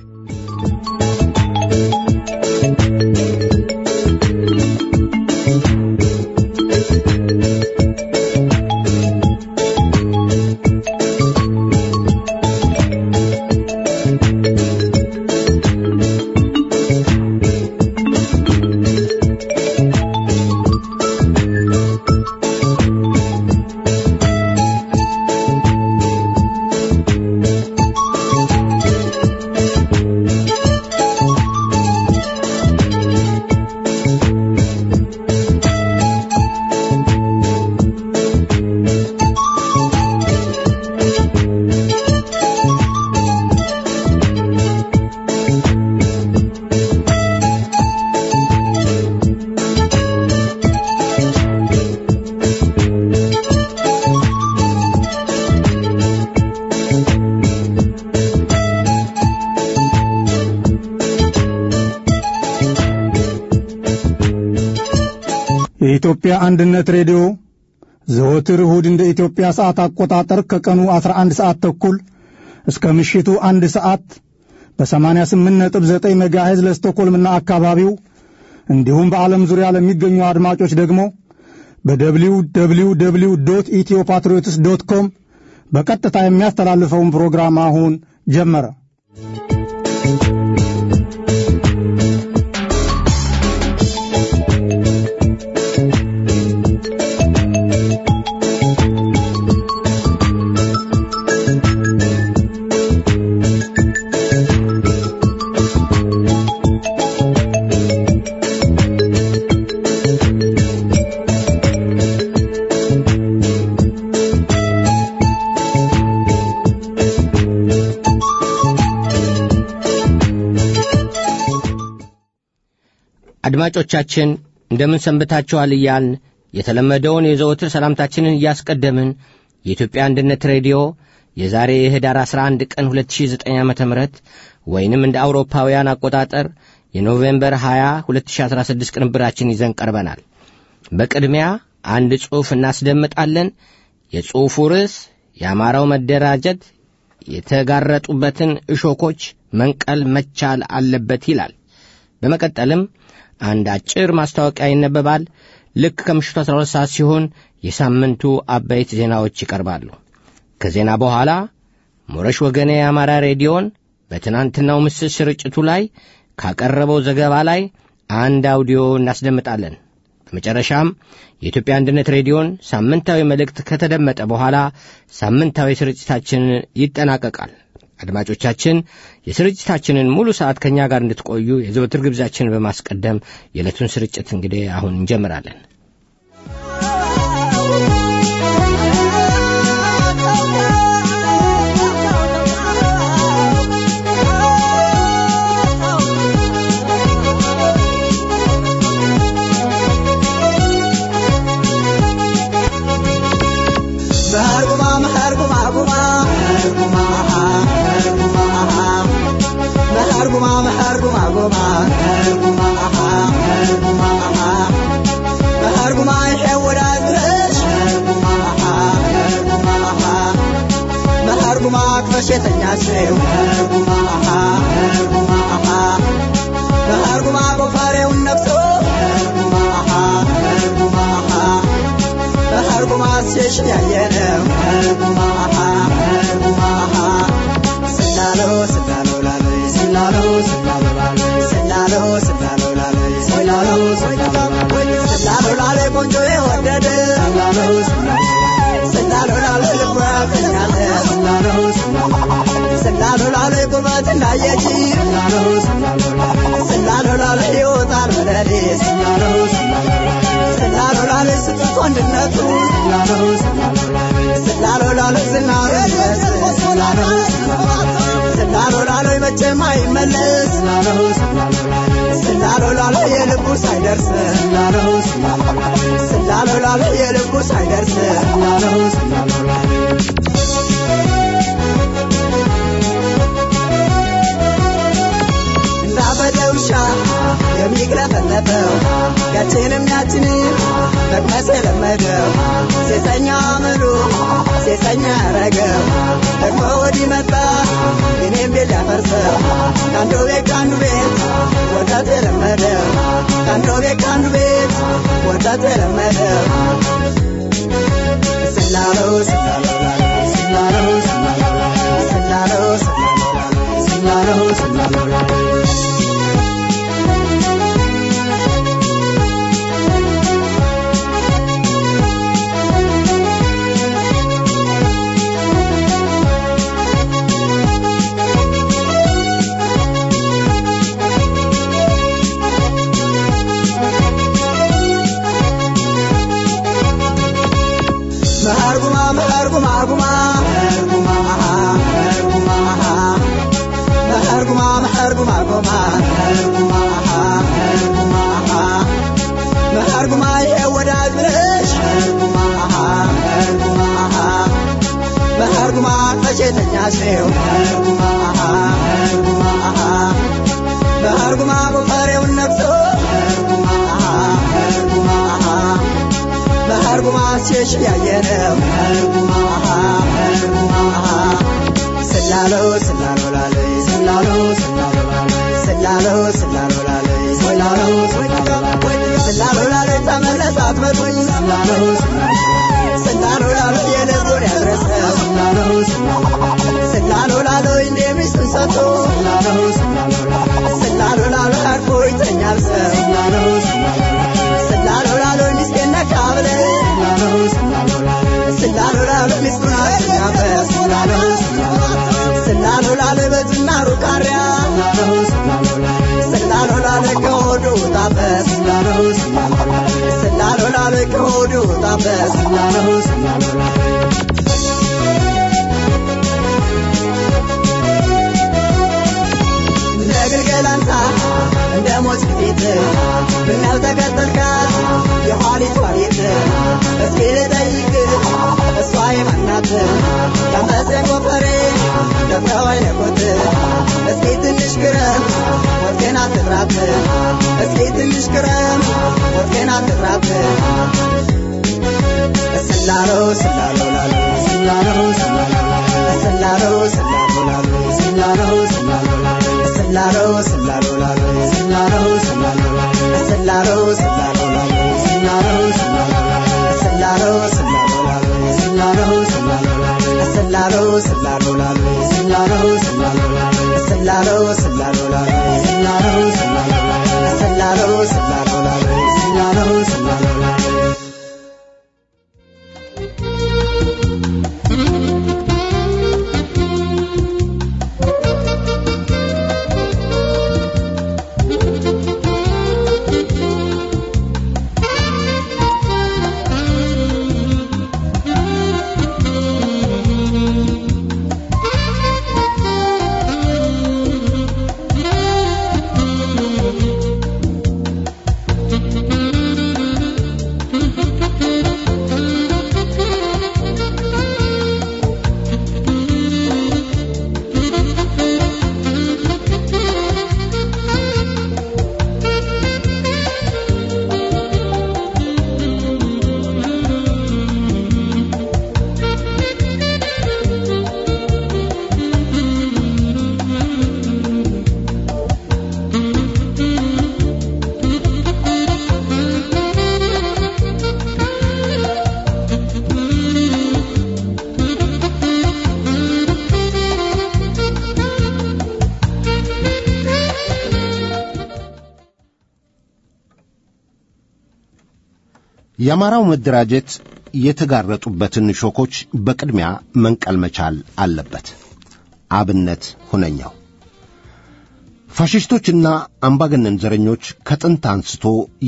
የኢትዮጵያ አንድነት ሬዲዮ ዘወትር እሁድ እንደ ኢትዮጵያ ሰዓት አቆጣጠር ከቀኑ 11 ሰዓት ተኩል እስከ ምሽቱ አንድ ሰዓት በ88.9 ሜጋሄዝ ለስቶኮልምና አካባቢው እንዲሁም በዓለም ዙሪያ ለሚገኙ አድማጮች ደግሞ በደብሊው ደብሊው ደብሊው ዶት ኢትዮ ፓትሪዮትስ ዶት ኮም በቀጥታ የሚያስተላልፈውን ፕሮግራም አሁን ጀመረ። አድማጮቻችን እንደምን ሰንብታችኋል እያልን የተለመደውን የዘወትር ሰላምታችንን እያስቀደምን የኢትዮጵያ አንድነት ሬዲዮ የዛሬ የህዳር 11 ቀን 2009 ዓ ም ወይንም እንደ አውሮፓውያን አቆጣጠር የኖቬምበር 20 2016 ቅንብራችን ይዘን ቀርበናል። በቅድሚያ አንድ ጽሑፍ እናስደምጣለን። የጽሑፉ ርዕስ የአማራው መደራጀት የተጋረጡበትን እሾኮች መንቀል መቻል አለበት ይላል። በመቀጠልም አንድ አጭር ማስታወቂያ ይነበባል። ልክ ከምሽቱ 12 ሰዓት ሲሆን የሳምንቱ አበይት ዜናዎች ይቀርባሉ። ከዜና በኋላ ሞረሽ ወገኔ የአማራ ሬዲዮን በትናንትናው ምስል ስርጭቱ ላይ ካቀረበው ዘገባ ላይ አንድ አውዲዮ እናስደምጣለን። በመጨረሻም የኢትዮጵያ አንድነት ሬዲዮን ሳምንታዊ መልእክት ከተደመጠ በኋላ ሳምንታዊ ስርጭታችን ይጠናቀቃል። አድማጮቻችን የስርጭታችንን ሙሉ ሰዓት ከእኛ ጋር እንድትቆዩ የዘወትር ግብዣችንን በማስቀደም የዕለቱን ስርጭት እንግዲህ አሁን እንጀምራለን። ሴተኛ ሰው በሃርጉማ ጎፋሬውን ነፍሶ በሃርጉማ ሴሽን ያየነው ስላሎ ስላሎ ላለይ ስላሎ ስላሎ ላለይ ስላሎ ስላሎ ላለይ ስላሎ ስላሎ ላለይ ስላሎ ላለይ ቆንጆ የወደደ ስላሎ ስላሎ ስላሎ ላለይ ልቦ ያገኛለ ስላሎ ስላሎ ላለይ ቁመት እንዳየች ስላሎ ላለይ ይወጣል በለሌ ስላሎ ላለይ ስጡት ወንድነቱ ስላሎ ላለይ ዝናሩ ስላሎ ላለይ መቼም አይመለስ ስላሎ ላለይ የልቡ ሳይደርስ ስላሎ ላለይ የልቡ ሳይደርስ እንዳበደ ውሻ የሚግለፈለፈው ያችንም ያችንን መቅመስ የለመደው ሴተኛ አመሉ ሴሰኛ ያረገው ደግሞ ወዲህ መጣ እኔም ቤት ሊያፈርሰው ከአንዱ ቤት ከአንዱ ቤት ወጣት የለመደው ከአንዱ ቤት ከአንዱ ቤት ወጣት የለመደው ስላለው ስላለው ስላለው ስላለው ስላለው ስላለው መሃርጉማ መሃርጉማ ጉማ መሃርጉማ መሃርጉማ መሃርጉማ መሃርጉማ ጉማ መሃርጉማ መሃርጉማ መሃርጉማ የወዳጅ ብለሽ መሃርጉማ መሃርጉማ መሃርጉማ መቼተኛ ሰው መሃርጉማ መሃርጉማ መሃርጉማ ጎፈሬውን ነግቶ መሃርጉማ መሃርጉማ ሴሽ ያየነው መሃርጉማ መሃርጉማ ስላለው ስላለው ላለይ ስላለው ስላለው ላለይ ስላለው ስላለው ላለይ ስላለው ስላለው ላለይ ተመለስ አትመጡኝ ስላለው ስላለው ላለይ የልቡን ያድረሰው ስላለው ስላለው ላለይ እንደ ሚስቱን ሰጥቶ ስላለው ላለይ አርፎ ይተኛል ሰው ስላለው ላለይ ሚስቴን ነካ ብለህ ስላለው ላለይ ሚስቱን አስተኛበት ስላለው ስላለው ላለይ በዝናሩ ቃሪያ ስላለው ላለይ ከሆዱ ውጣበት ስላለው ላለይ ከሆዱ ውጣበት ለግልገል አንሳ እንደ ሞት ፊት ምነው ተከተልካት የኋሊት ዋሊት እስኪ ልጠይቅ እሷ የማናት ተመስገን ጎፈሬ ደፍረው አይነኩት እስኪ ትንሽ ግረም ሞትኬን አትፍራት እስኪ ትንሽ ግረም ሞትኬን አትፍራት ስላለው ስላለው ላለው ስላለው ስላለው ስላለው ላለው ስላለው ስላለው ላለው ስላለው ስላለው ላለው ስላለው ስላለው ላለው ስላለው ስላለው ላለው ስላለው ስላለው ላለው ስላለው ስላለው ላለው ስላለው ስላለው ላለው ስላለው ስላለው ላለው ስላለው ስላለው ላለው ስላለው ስላለው ላለው ስላለው ስላለው ላለው ስላለው ስላለው ላለው የአማራው መደራጀት የተጋረጡበትን ሾኮች በቅድሚያ መንቀል መቻል አለበት። አብነት ሁነኛው ፋሽስቶችና አምባገነን ዘረኞች ከጥንት አንስቶ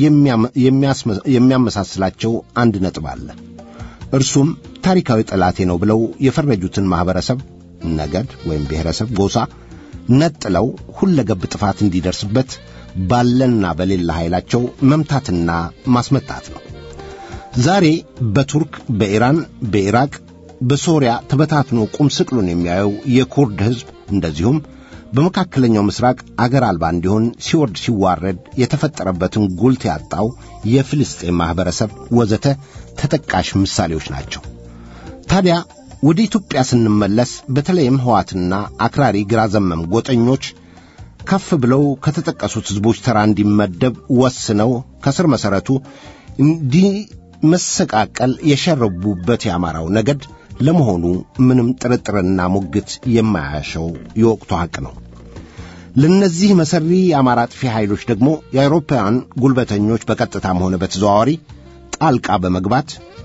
የሚያመሳስላቸው አንድ ነጥብ አለ። እርሱም ታሪካዊ ጠላቴ ነው ብለው የፈረጁትን ማኅበረሰብ፣ ነገድ ወይም ብሔረሰብ፣ ጎሳ ነጥለው ሁለገብ ጥፋት እንዲደርስበት ባለና በሌላ ኃይላቸው መምታትና ማስመታት ነው። ዛሬ በቱርክ፣ በኢራን፣ በኢራቅ፣ በሶሪያ ተበታትኖ ቁም ስቅሉን የሚያየው የኩርድ ሕዝብ እንደዚሁም በመካከለኛው ምስራቅ አገር አልባ እንዲሆን ሲወርድ ሲዋረድ የተፈጠረበትን ጉልት ያጣው የፍልስጤም ማኅበረሰብ ወዘተ ተጠቃሽ ምሳሌዎች ናቸው። ታዲያ ወደ ኢትዮጵያ ስንመለስ በተለይም ሕዋትና አክራሪ ግራ ዘመም ጎጠኞች ከፍ ብለው ከተጠቀሱት ሕዝቦች ተራ እንዲመደብ ወስነው ከስር መሠረቱ እንዲመሰቃቀል የሸረቡበት የአማራው ነገድ ለመሆኑ ምንም ጥርጥርና ሙግት የማያሸው የወቅቱ ሐቅ ነው። ለእነዚህ መሠሪ የአማራ አጥፊ ኃይሎች ደግሞ የአውሮፓውያን ጉልበተኞች በቀጥታም ሆነ በተዘዋዋሪ ጣልቃ በመግባት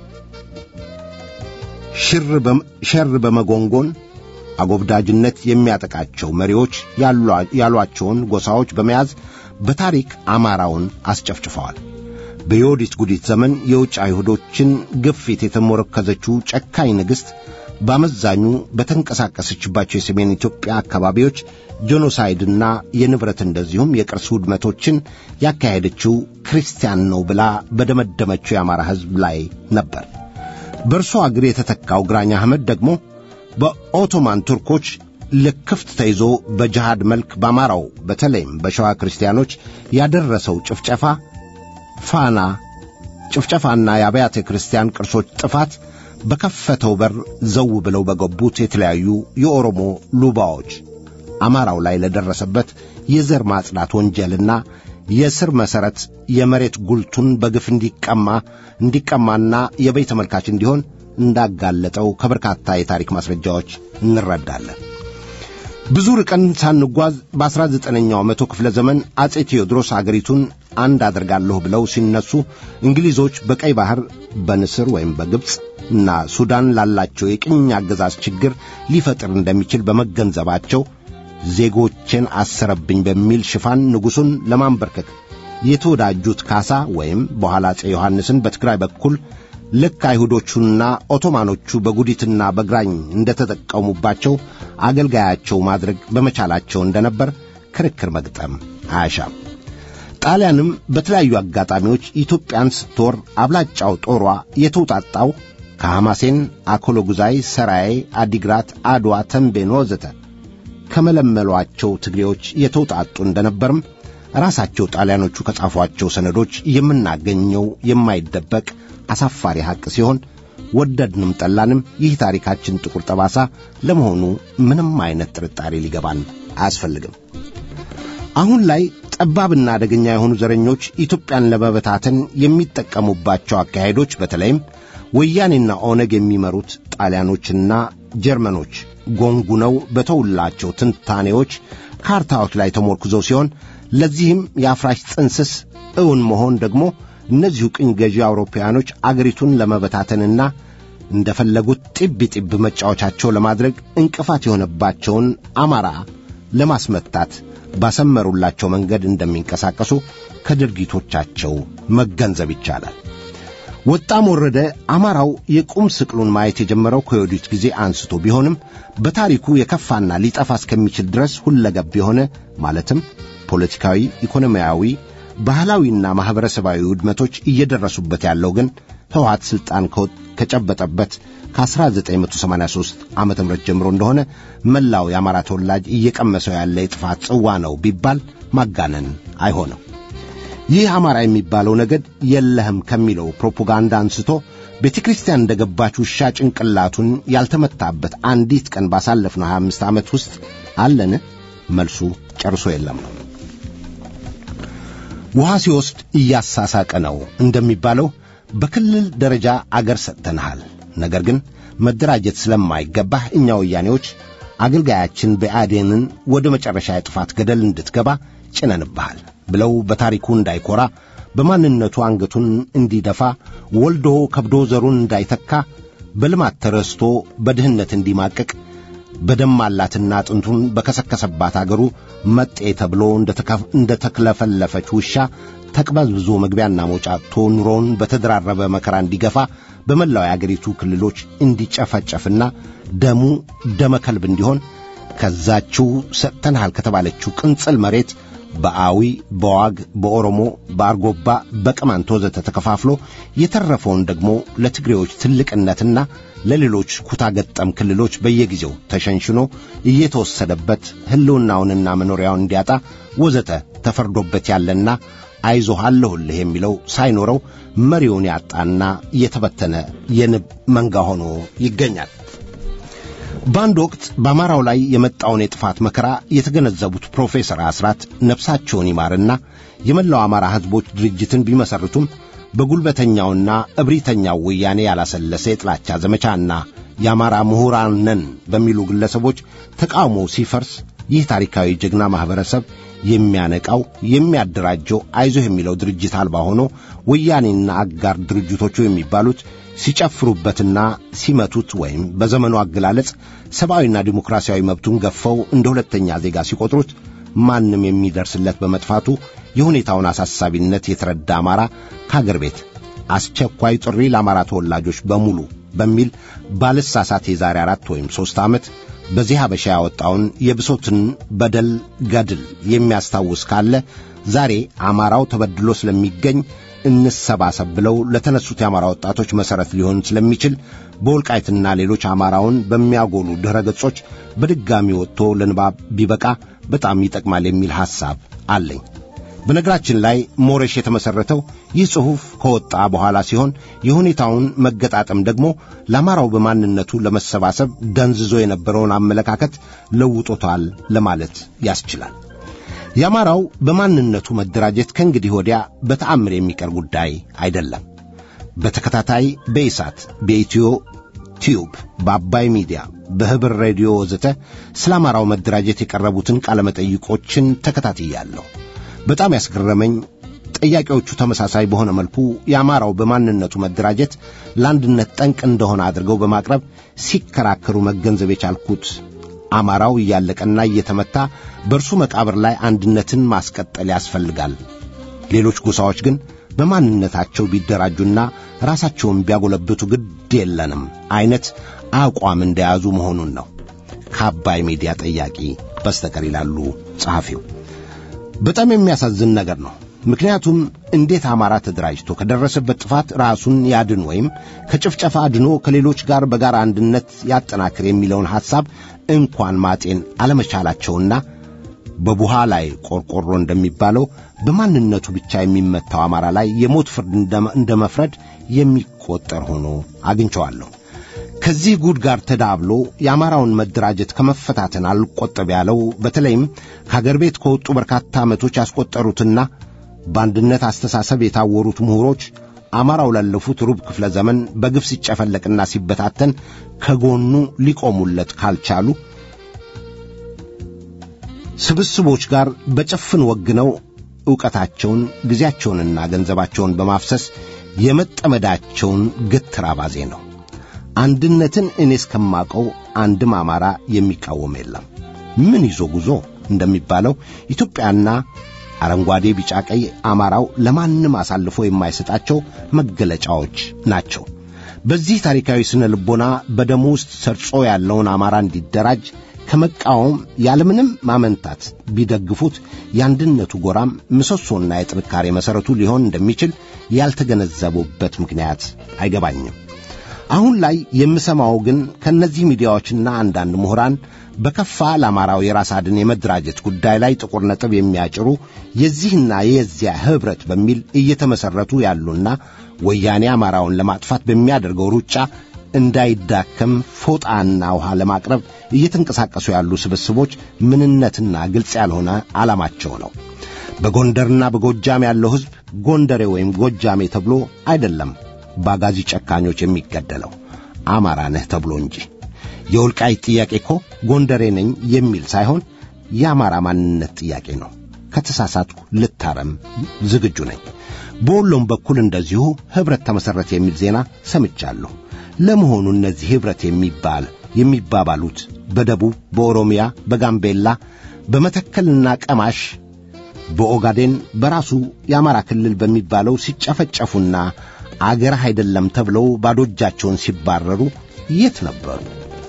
ሸር በመጎንጎን አጎብዳጅነት የሚያጠቃቸው መሪዎች ያሏቸውን ጎሳዎች በመያዝ በታሪክ አማራውን አስጨፍጭፈዋል። በዮዲት ጉዲት ዘመን የውጭ አይሁዶችን ግፊት የተሞረከዘችው ጨካኝ ንግሥት በአመዛኙ በተንቀሳቀሰችባቸው የሰሜን ኢትዮጵያ አካባቢዎች ጄኖሳይድና የንብረት እንደዚሁም የቅርስ ውድመቶችን ያካሄደችው ክርስቲያን ነው ብላ በደመደመችው የአማራ ሕዝብ ላይ ነበር። በእርሷ እግር የተተካው ግራኝ አህመድ ደግሞ በኦቶማን ቱርኮች ልክፍት ተይዞ በጅሃድ መልክ በአማራው በተለይም በሸዋ ክርስቲያኖች ያደረሰው ጭፍጨፋ ፋና ጭፍጨፋና የአብያተ ክርስቲያን ቅርሶች ጥፋት በከፈተው በር ዘው ብለው በገቡት የተለያዩ የኦሮሞ ሉባዎች አማራው ላይ ለደረሰበት የዘር ማጽዳት ወንጀልና የስር መሠረት የመሬት ጉልቱን በግፍ እንዲቀማ እንዲቀማና የበይ ተመልካች እንዲሆን እንዳጋለጠው ከበርካታ የታሪክ ማስረጃዎች እንረዳለን። ብዙ ርቀን ሳንጓዝ በአስራ ዘጠነኛው መቶ ክፍለ ዘመን አጼ ቴዎድሮስ አገሪቱን አንድ አደርጋለሁ ብለው ሲነሱ እንግሊዞች በቀይ ባሕር በንስር ወይም በግብፅ እና ሱዳን ላላቸው የቅኝ አገዛዝ ችግር ሊፈጥር እንደሚችል በመገንዘባቸው ዜጎችን አሰረብኝ በሚል ሽፋን ንጉሡን ለማንበርከክ የተወዳጁት ካሳ ወይም በኋላ አጼ ዮሐንስን በትግራይ በኩል ልክ አይሁዶቹና ኦቶማኖቹ በጉዲትና በግራኝ እንደተጠቀሙባቸው አገልጋያቸው ማድረግ በመቻላቸው እንደነበር ክርክር መግጠም አያሻም። ጣሊያንም በተለያዩ አጋጣሚዎች ኢትዮጵያን ስትወር አብላጫው ጦሯ የተውጣጣው ከሐማሴን፣ አኮሎጉዛይ፣ ሰራዬ፣ አዲግራት፣ አድዋ፣ ተንቤን ወዘተ ከመለመሏቸው ትግሬዎች የተውጣጡ እንደነበርም ራሳቸው ጣሊያኖቹ ከጻፏቸው ሰነዶች የምናገኘው የማይደበቅ አሳፋሪ ሐቅ ሲሆን ወደድንም ጠላንም ይህ ታሪካችን ጥቁር ጠባሳ ለመሆኑ ምንም አይነት ጥርጣሬ ሊገባን አያስፈልግም። አሁን ላይ ጠባብና አደገኛ የሆኑ ዘረኞች ኢትዮጵያን ለመበታተን የሚጠቀሙባቸው አካሄዶች በተለይም ወያኔና ኦነግ የሚመሩት ጣሊያኖችና ጀርመኖች ጎንጉነው በተውላቸው ትንታኔዎች ካርታዎች ላይ ተሞርኩዘው ሲሆን ለዚህም የአፍራሽ ጥንስስ እውን መሆን ደግሞ እነዚሁ ቅኝ ገዢ አውሮፓውያኖች አገሪቱን ለመበታተንና እንደፈለጉት ጢብ ጢብ መጫወቻቸው ለማድረግ እንቅፋት የሆነባቸውን አማራ ለማስመታት ባሰመሩላቸው መንገድ እንደሚንቀሳቀሱ ከድርጊቶቻቸው መገንዘብ ይቻላል። ወጣም ወረደ አማራው የቁም ስቅሉን ማየት የጀመረው ከዮዲት ጊዜ አንስቶ ቢሆንም በታሪኩ የከፋና ሊጠፋ እስከሚችል ድረስ ሁለገብ የሆነ ማለትም ፖለቲካዊ፣ ኢኮኖሚያዊ፣ ባህላዊና ማኅበረሰባዊ ውድመቶች እየደረሱበት ያለው ግን ሕወሓት ሥልጣን ከጨበጠበት ከ1983 ዓ ም ጀምሮ እንደሆነ መላው የአማራ ተወላጅ እየቀመሰው ያለ የጥፋት ጽዋ ነው ቢባል ማጋነን አይሆንም። ይህ አማራ የሚባለው ነገድ የለህም ከሚለው ፕሮፓጋንዳ አንስቶ ቤተ ክርስቲያን እንደ ገባች ውሻ ጭንቅላቱን ያልተመታበት አንዲት ቀን ባሳለፍነው 25 ዓመት ውስጥ አለን? መልሱ ጨርሶ የለም ነው። ውሃ ሲወስድ እያሳሳቀ ነው እንደሚባለው በክልል ደረጃ አገር ሰጥተንሃል፣ ነገር ግን መደራጀት ስለማይገባህ እኛ ወያኔዎች አገልጋያችን ብአዴንን ወደ መጨረሻ የጥፋት ገደል እንድትገባ ጭነንብሃል ብለው በታሪኩ እንዳይኮራ በማንነቱ አንገቱን እንዲደፋ ወልዶ ከብዶ ዘሩን እንዳይተካ በልማት ተረስቶ በድህነት እንዲማቅቅ በደማላትና አጥንቱን በከሰከሰባት አገሩ መጤ ተብሎ እንደ ተክለፈለፈች ውሻ ተቅበዝብዞ መግቢያና መውጫ አጥቶ ኑሮውን በተደራረበ መከራ እንዲገፋ በመላው የአገሪቱ ክልሎች እንዲጨፈጨፍና ደሙ ደመ ከልብ እንዲሆን ከዛችው ሰጥተንሃል ከተባለችው ቅንጽል መሬት በአዊ፣ በዋግ፣ በኦሮሞ፣ በአርጎባ፣ በቅማንት ወዘተ ተከፋፍሎ የተረፈውን ደግሞ ለትግሬዎች ትልቅነትና ለሌሎች ኩታ ገጠም ክልሎች በየጊዜው ተሸንሽኖ እየተወሰደበት ሕልውናውንና መኖሪያውን እንዲያጣ ወዘተ ተፈርዶበት ያለና አይዞህ አለሁልህ የሚለው ሳይኖረው መሪውን ያጣና እየተበተነ የንብ መንጋ ሆኖ ይገኛል። በአንድ ወቅት በአማራው ላይ የመጣውን የጥፋት መከራ የተገነዘቡት ፕሮፌሰር አስራት ነፍሳቸውን ይማርና የመላው አማራ ሕዝቦች ድርጅትን ቢመሰርቱም በጉልበተኛውና እብሪተኛው ወያኔ ያላሰለሰ የጥላቻ ዘመቻና የአማራ ምሁራን ነን በሚሉ ግለሰቦች ተቃውሞ ሲፈርስ ይህ ታሪካዊ ጀግና ማኅበረሰብ የሚያነቃው የሚያደራጀው አይዞህ የሚለው ድርጅት አልባ ሆኖ ወያኔና አጋር ድርጅቶቹ የሚባሉት ሲጨፍሩበትና ሲመቱት ወይም በዘመኑ አገላለጽ ሰብአዊና ዲሞክራሲያዊ መብቱን ገፈው እንደ ሁለተኛ ዜጋ ሲቆጥሩት ማንም የሚደርስለት በመጥፋቱ የሁኔታውን አሳሳቢነት የተረዳ አማራ ከአገር ቤት አስቸኳይ ጥሪ ለአማራ ተወላጆች በሙሉ በሚል ባልሳሳት የዛሬ አራት ወይም ሦስት ዓመት በዚህ ሀበሻ ያወጣውን የብሶትን በደል ገድል የሚያስታውስ ካለ ዛሬ አማራው ተበድሎ ስለሚገኝ እንሰባሰብ ብለው ለተነሱት የአማራ ወጣቶች መሠረት ሊሆን ስለሚችል በወልቃይትና ሌሎች አማራውን በሚያጎሉ ድኅረ ገጾች በድጋሚ ወጥቶ ለንባብ ቢበቃ በጣም ይጠቅማል የሚል ሐሳብ አለኝ። በነገራችን ላይ ሞሬሽ የተመሠረተው ይህ ጽሑፍ ከወጣ በኋላ ሲሆን የሁኔታውን መገጣጠም ደግሞ ለአማራው በማንነቱ ለመሰባሰብ ደንዝዞ የነበረውን አመለካከት ለውጦታል ለማለት ያስችላል። የአማራው በማንነቱ መደራጀት ከእንግዲህ ወዲያ በተአምር የሚቀር ጉዳይ አይደለም። በተከታታይ በኢሳት፣ በኢትዮ ቲዩብ፣ በአባይ ሚዲያ፣ በህብር ሬዲዮ ወዘተ ስለ አማራው መደራጀት የቀረቡትን ቃለመጠይቆችን ተከታትያለሁ። በጣም ያስገረመኝ ጠያቂዎቹ ተመሳሳይ በሆነ መልኩ የአማራው በማንነቱ መደራጀት ለአንድነት ጠንቅ እንደሆነ አድርገው በማቅረብ ሲከራከሩ መገንዘብ የቻልኩት አማራው እያለቀና እየተመታ በእርሱ መቃብር ላይ አንድነትን ማስቀጠል ያስፈልጋል። ሌሎች ጎሳዎች ግን በማንነታቸው ቢደራጁና ራሳቸውን ቢያጎለብቱ ግድ የለንም አይነት አቋም እንደያዙ መሆኑን ነው ከአባይ ሚዲያ ጠያቂ በስተቀር ይላሉ ጸሐፊው። በጣም የሚያሳዝን ነገር ነው። ምክንያቱም እንዴት አማራ ተደራጅቶ ከደረሰበት ጥፋት ራሱን ያድን ወይም ከጭፍጨፋ አድኖ ከሌሎች ጋር በጋራ አንድነት ያጠናክር የሚለውን ሐሳብ እንኳን ማጤን አለመቻላቸውና በቡሃ ላይ ቆርቆሮ እንደሚባለው በማንነቱ ብቻ የሚመታው አማራ ላይ የሞት ፍርድ እንደ መፍረድ የሚቆጠር ሆኖ አግኝቸዋለሁ። ከዚህ ጉድ ጋር ተዳብሎ የአማራውን መደራጀት ከመፈታተን አልቆጠብ ያለው በተለይም ከአገር ቤት ከወጡ በርካታ ዓመቶች ያስቆጠሩትና በአንድነት አስተሳሰብ የታወሩት ምሁሮች አማራው ላለፉት ሩብ ክፍለ ዘመን በግፍ ሲጨፈለቅና ሲበታተን ከጎኑ ሊቆሙለት ካልቻሉ ስብስቦች ጋር በጭፍን ወግነው ዕውቀታቸውን ጊዜያቸውንና ገንዘባቸውን በማፍሰስ የመጠመዳቸውን ግትር አባዜ ነው። አንድነትን እኔ እስከማቀው አንድም አማራ የሚቃወም የለም። ምን ይዞ ጉዞ እንደሚባለው ኢትዮጵያና አረንጓዴ፣ ቢጫ፣ ቀይ አማራው ለማንም አሳልፎ የማይሰጣቸው መገለጫዎች ናቸው። በዚህ ታሪካዊ ስነ ልቦና በደሙ ውስጥ ሰርጾ ያለውን አማራ እንዲደራጅ ከመቃወም ያለምንም ማመንታት ቢደግፉት የአንድነቱ ጎራም ምሰሶና የጥንካሬ መሠረቱ ሊሆን እንደሚችል ያልተገነዘቡበት ምክንያት አይገባኝም። አሁን ላይ የምሰማው ግን ከእነዚህ ሚዲያዎችና አንዳንድ ምሁራን በከፋ ለአማራው የራስ አድን የመደራጀት ጉዳይ ላይ ጥቁር ነጥብ የሚያጭሩ የዚህና የዚያ ኅብረት በሚል እየተመሠረቱ ያሉና ወያኔ አማራውን ለማጥፋት በሚያደርገው ሩጫ እንዳይዳከም ፎጣና ውሃ ለማቅረብ እየተንቀሳቀሱ ያሉ ስብስቦች ምንነትና ግልጽ ያልሆነ ዓላማቸው ነው። በጎንደርና በጎጃም ያለው ሕዝብ ጎንደሬ ወይም ጎጃሜ ተብሎ አይደለም በአጋዚ ጨካኞች የሚገደለው አማራ ነህ ተብሎ እንጂ። የወልቃይት ጥያቄ እኮ ጎንደሬ ነኝ የሚል ሳይሆን የአማራ ማንነት ጥያቄ ነው። ከተሳሳትኩ ልታረም ዝግጁ ነኝ። በወሎም በኩል እንደዚሁ ኅብረት ተመሠረተ የሚል ዜና ሰምቻለሁ። ለመሆኑ እነዚህ ኅብረት የሚባል የሚባባሉት በደቡብ፣ በኦሮሚያ፣ በጋምቤላ፣ በመተከልና ቀማሽ፣ በኦጋዴን በራሱ የአማራ ክልል በሚባለው ሲጨፈጨፉና አገርህ አይደለም ተብለው ባዶ እጃቸውን ሲባረሩ የት ነበሩ?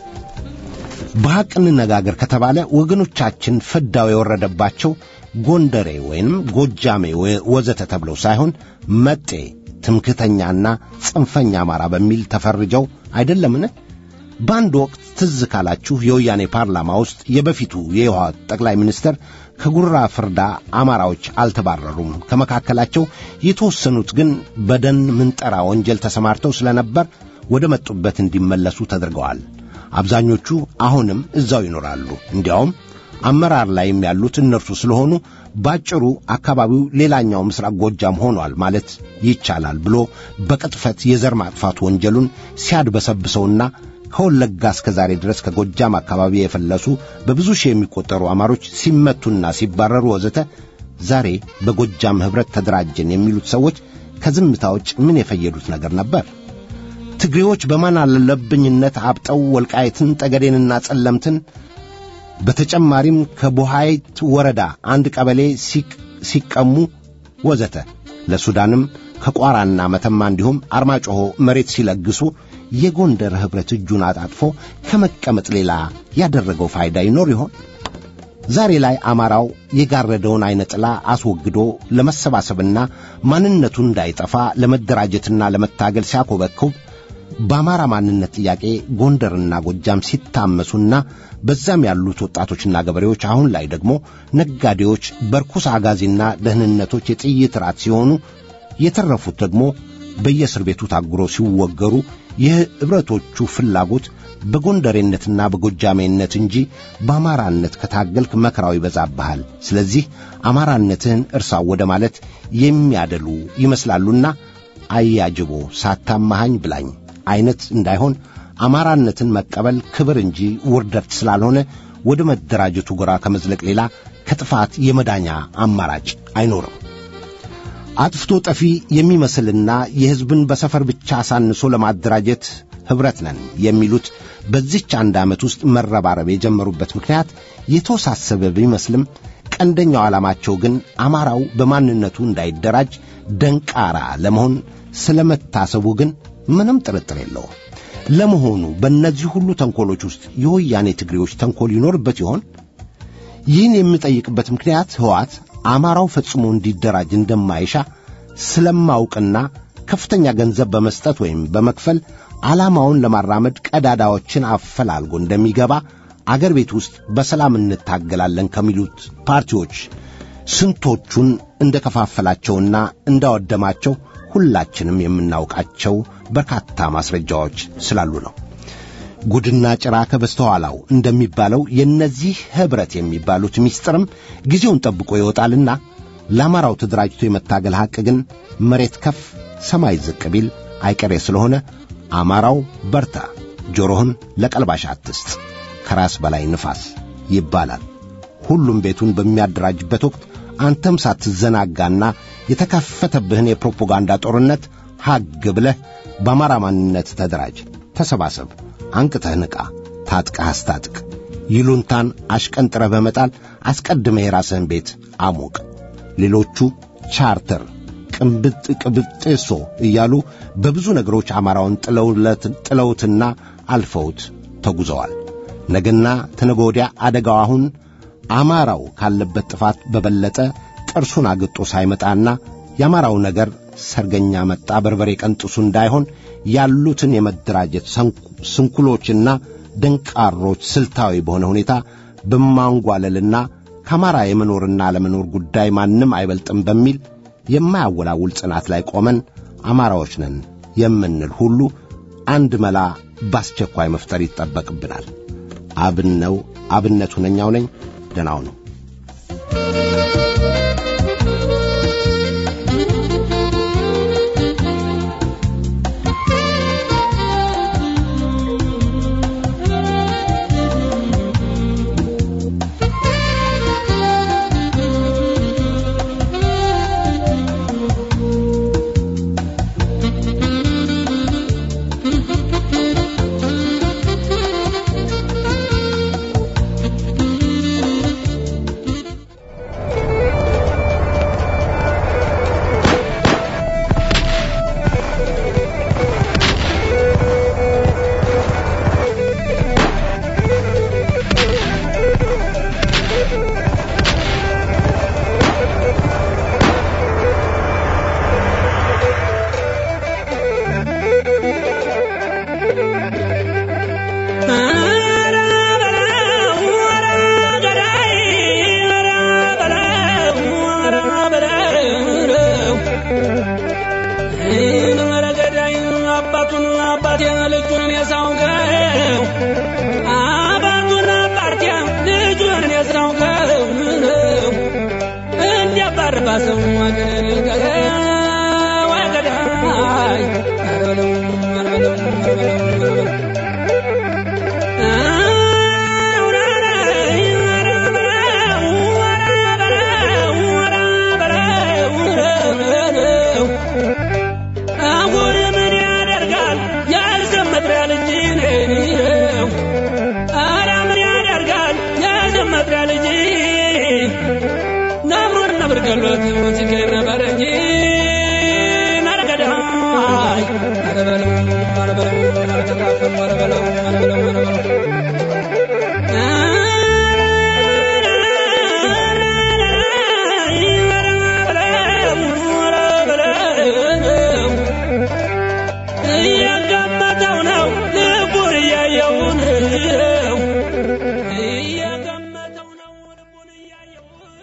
በሐቅ እንነጋገር ከተባለ ወገኖቻችን ፍዳው የወረደባቸው ጎንደሬ ወይንም ጎጃሜ ወዘተ ተብለው ሳይሆን መጤ ትምክተኛና ጽንፈኛ አማራ በሚል ተፈርጀው አይደለምን? በአንድ ወቅት ትዝ ካላችሁ የወያኔ ፓርላማ ውስጥ የበፊቱ የህወሓት ጠቅላይ ሚኒስትር ከጉራ ፍርዳ አማራዎች አልተባረሩም። ከመካከላቸው የተወሰኑት ግን በደን ምንጠራ ወንጀል ተሰማርተው ስለነበር ወደ መጡበት እንዲመለሱ ተደርገዋል። አብዛኞቹ አሁንም እዛው ይኖራሉ። እንዲያውም አመራር ላይም ያሉት እነርሱ ስለሆኑ ባጭሩ አካባቢው ሌላኛው ምስራቅ ጎጃም ሆኗል ማለት ይቻላል ብሎ በቅጥፈት የዘር ማጥፋት ወንጀሉን ሲያድበሰብሰውና ከወለጋ እስከ ዛሬ ድረስ ከጎጃም አካባቢ የፈለሱ በብዙ ሺህ የሚቆጠሩ አማሮች ሲመቱና ሲባረሩ ወዘተ ዛሬ በጎጃም ኅብረት ተደራጀን የሚሉት ሰዎች ከዝምታ ውጭ ምን የፈየዱት ነገር ነበር? ትግሬዎች በማን አለብኝነት አብጠው ወልቃይትን፣ ጠገዴንና ጸለምትን በተጨማሪም ከቦሃይት ወረዳ አንድ ቀበሌ ሲቀሙ ወዘተ ለሱዳንም ከቋራና መተማ እንዲሁም አርማጮሆ መሬት ሲለግሱ የጎንደር ኅብረት እጁን አጣጥፎ ከመቀመጥ ሌላ ያደረገው ፋይዳ ይኖር ይሆን? ዛሬ ላይ አማራው የጋረደውን ዐይነ ጥላ አስወግዶ ለመሰባሰብና ማንነቱ እንዳይጠፋ ለመደራጀትና ለመታገል ሲያኮበኩብ በአማራ ማንነት ጥያቄ ጎንደርና ጎጃም ሲታመሱና በዛም ያሉት ወጣቶችና ገበሬዎች አሁን ላይ ደግሞ ነጋዴዎች በርኩስ አጋዚና ደህንነቶች የጥይት ራት ሲሆኑ የተረፉት ደግሞ በየእስር ቤቱ ታጉሮ ሲወገሩ የኅብረቶቹ ፍላጎት በጎንደሬነትና በጎጃሜነት እንጂ በአማራነት ከታገልክ መከራው ይበዛብሃል። ስለዚህ አማራነትህን እርሳው ወደ ማለት የሚያደሉ ይመስላሉና አያጅቦ ሳታማሃኝ ብላኝ አይነት እንዳይሆን አማራነትን መቀበል ክብር እንጂ ውርደት ስላልሆነ ወደ መደራጀቱ ጎራ ከመዝለቅ ሌላ ከጥፋት የመዳኛ አማራጭ አይኖርም። አጥፍቶ ጠፊ የሚመስልና የሕዝብን በሰፈር ብቻ አሳንሶ ለማደራጀት ኅብረት ነን የሚሉት በዚች አንድ ዓመት ውስጥ መረባረብ የጀመሩበት ምክንያት የተወሳሰበ ቢመስልም ቀንደኛው ዓላማቸው ግን አማራው በማንነቱ እንዳይደራጅ ደንቃራ ለመሆን ስለመታሰቡ ግን ምንም ጥርጥር የለውም። ለመሆኑ በእነዚህ ሁሉ ተንኰሎች ውስጥ የወያኔ ትግሬዎች ተንኰል ይኖርበት ይሆን? ይህን የምጠይቅበት ምክንያት ሕዋት አማራው ፈጽሞ እንዲደራጅ እንደማይሻ ስለማውቅና ከፍተኛ ገንዘብ በመስጠት ወይም በመክፈል ዓላማውን ለማራመድ ቀዳዳዎችን አፈላልጎ እንደሚገባ አገር ቤት ውስጥ በሰላም እንታገላለን ከሚሉት ፓርቲዎች ስንቶቹን እንደ ከፋፈላቸውና እንዳወደማቸው ሁላችንም የምናውቃቸው በርካታ ማስረጃዎች ስላሉ ነው። ጉድና ጭራ ከበስተኋላው እንደሚባለው የእነዚህ ኅብረት የሚባሉት ምስጢርም ጊዜውን ጠብቆ ይወጣልና ለአማራው ተደራጅቶ የመታገል ሐቅ ግን መሬት ከፍ ሰማይ ዝቅ ቢል አይቀሬ ስለሆነ አማራው በርታ፣ ጆሮህን ለቀልባሽ አትስጥ፣ ከራስ በላይ ንፋስ ይባላል። ሁሉም ቤቱን በሚያደራጅበት ወቅት አንተም ሳትዘናጋና የተከፈተብህን የፕሮፓጋንዳ ጦርነት ሐግ ብለህ በአማራ ማንነት ተደራጅ፣ ተሰባሰብ፣ አንቅተህ ንቃ፣ ታጥቀህ አስታጥቅ። ይሉንታን አሽቀንጥረህ በመጣል አስቀድመህ የራስህን ቤት አሞቅ። ሌሎቹ ቻርተር ቅንብጥ ቅብጤሶ እያሉ በብዙ ነገሮች አማራውን ጥለውትና አልፈውት ተጉዘዋል። ነገና ተነገ ወዲያ አደጋው አሁን አማራው ካለበት ጥፋት በበለጠ ጥርሱን አግጦ ሳይመጣና የአማራው ነገር ሰርገኛ መጣ በርበሬ ቀንጥሱ እንዳይሆን ያሉትን የመደራጀት ስንኩሎችና ደንቃሮች ስልታዊ በሆነ ሁኔታ በማንጓለልና ከአማራ የመኖርና አለመኖር ጉዳይ ማንም አይበልጥም በሚል የማያወላውል ጽናት ላይ ቆመን አማራዎች ነን የምንል ሁሉ አንድ መላ በአስቸኳይ መፍጠር ይጠበቅብናል። አብነው አብነቱ ነኛው ነኝ። ደናው ነው። ሰው ወገኔ ወገዳይ አረበለው አረበለው አረበለው አሁን ምን ያደርጋል ያልዘመጥሪያ ልጅ ነው አረ ምን ያደርጋል ያልዘመጥሪያ ልጅ ነብሩን ነብር ገሎት ሲገር ነበር እንጂ ነረገዳይ አረ በለው አረ በለው አረ ተራፈም አረ በለው አረ በለው አረ በለው እያገመተው ነው ልቡን እያየው ነው እያገመተው ነው ልቡን እያየው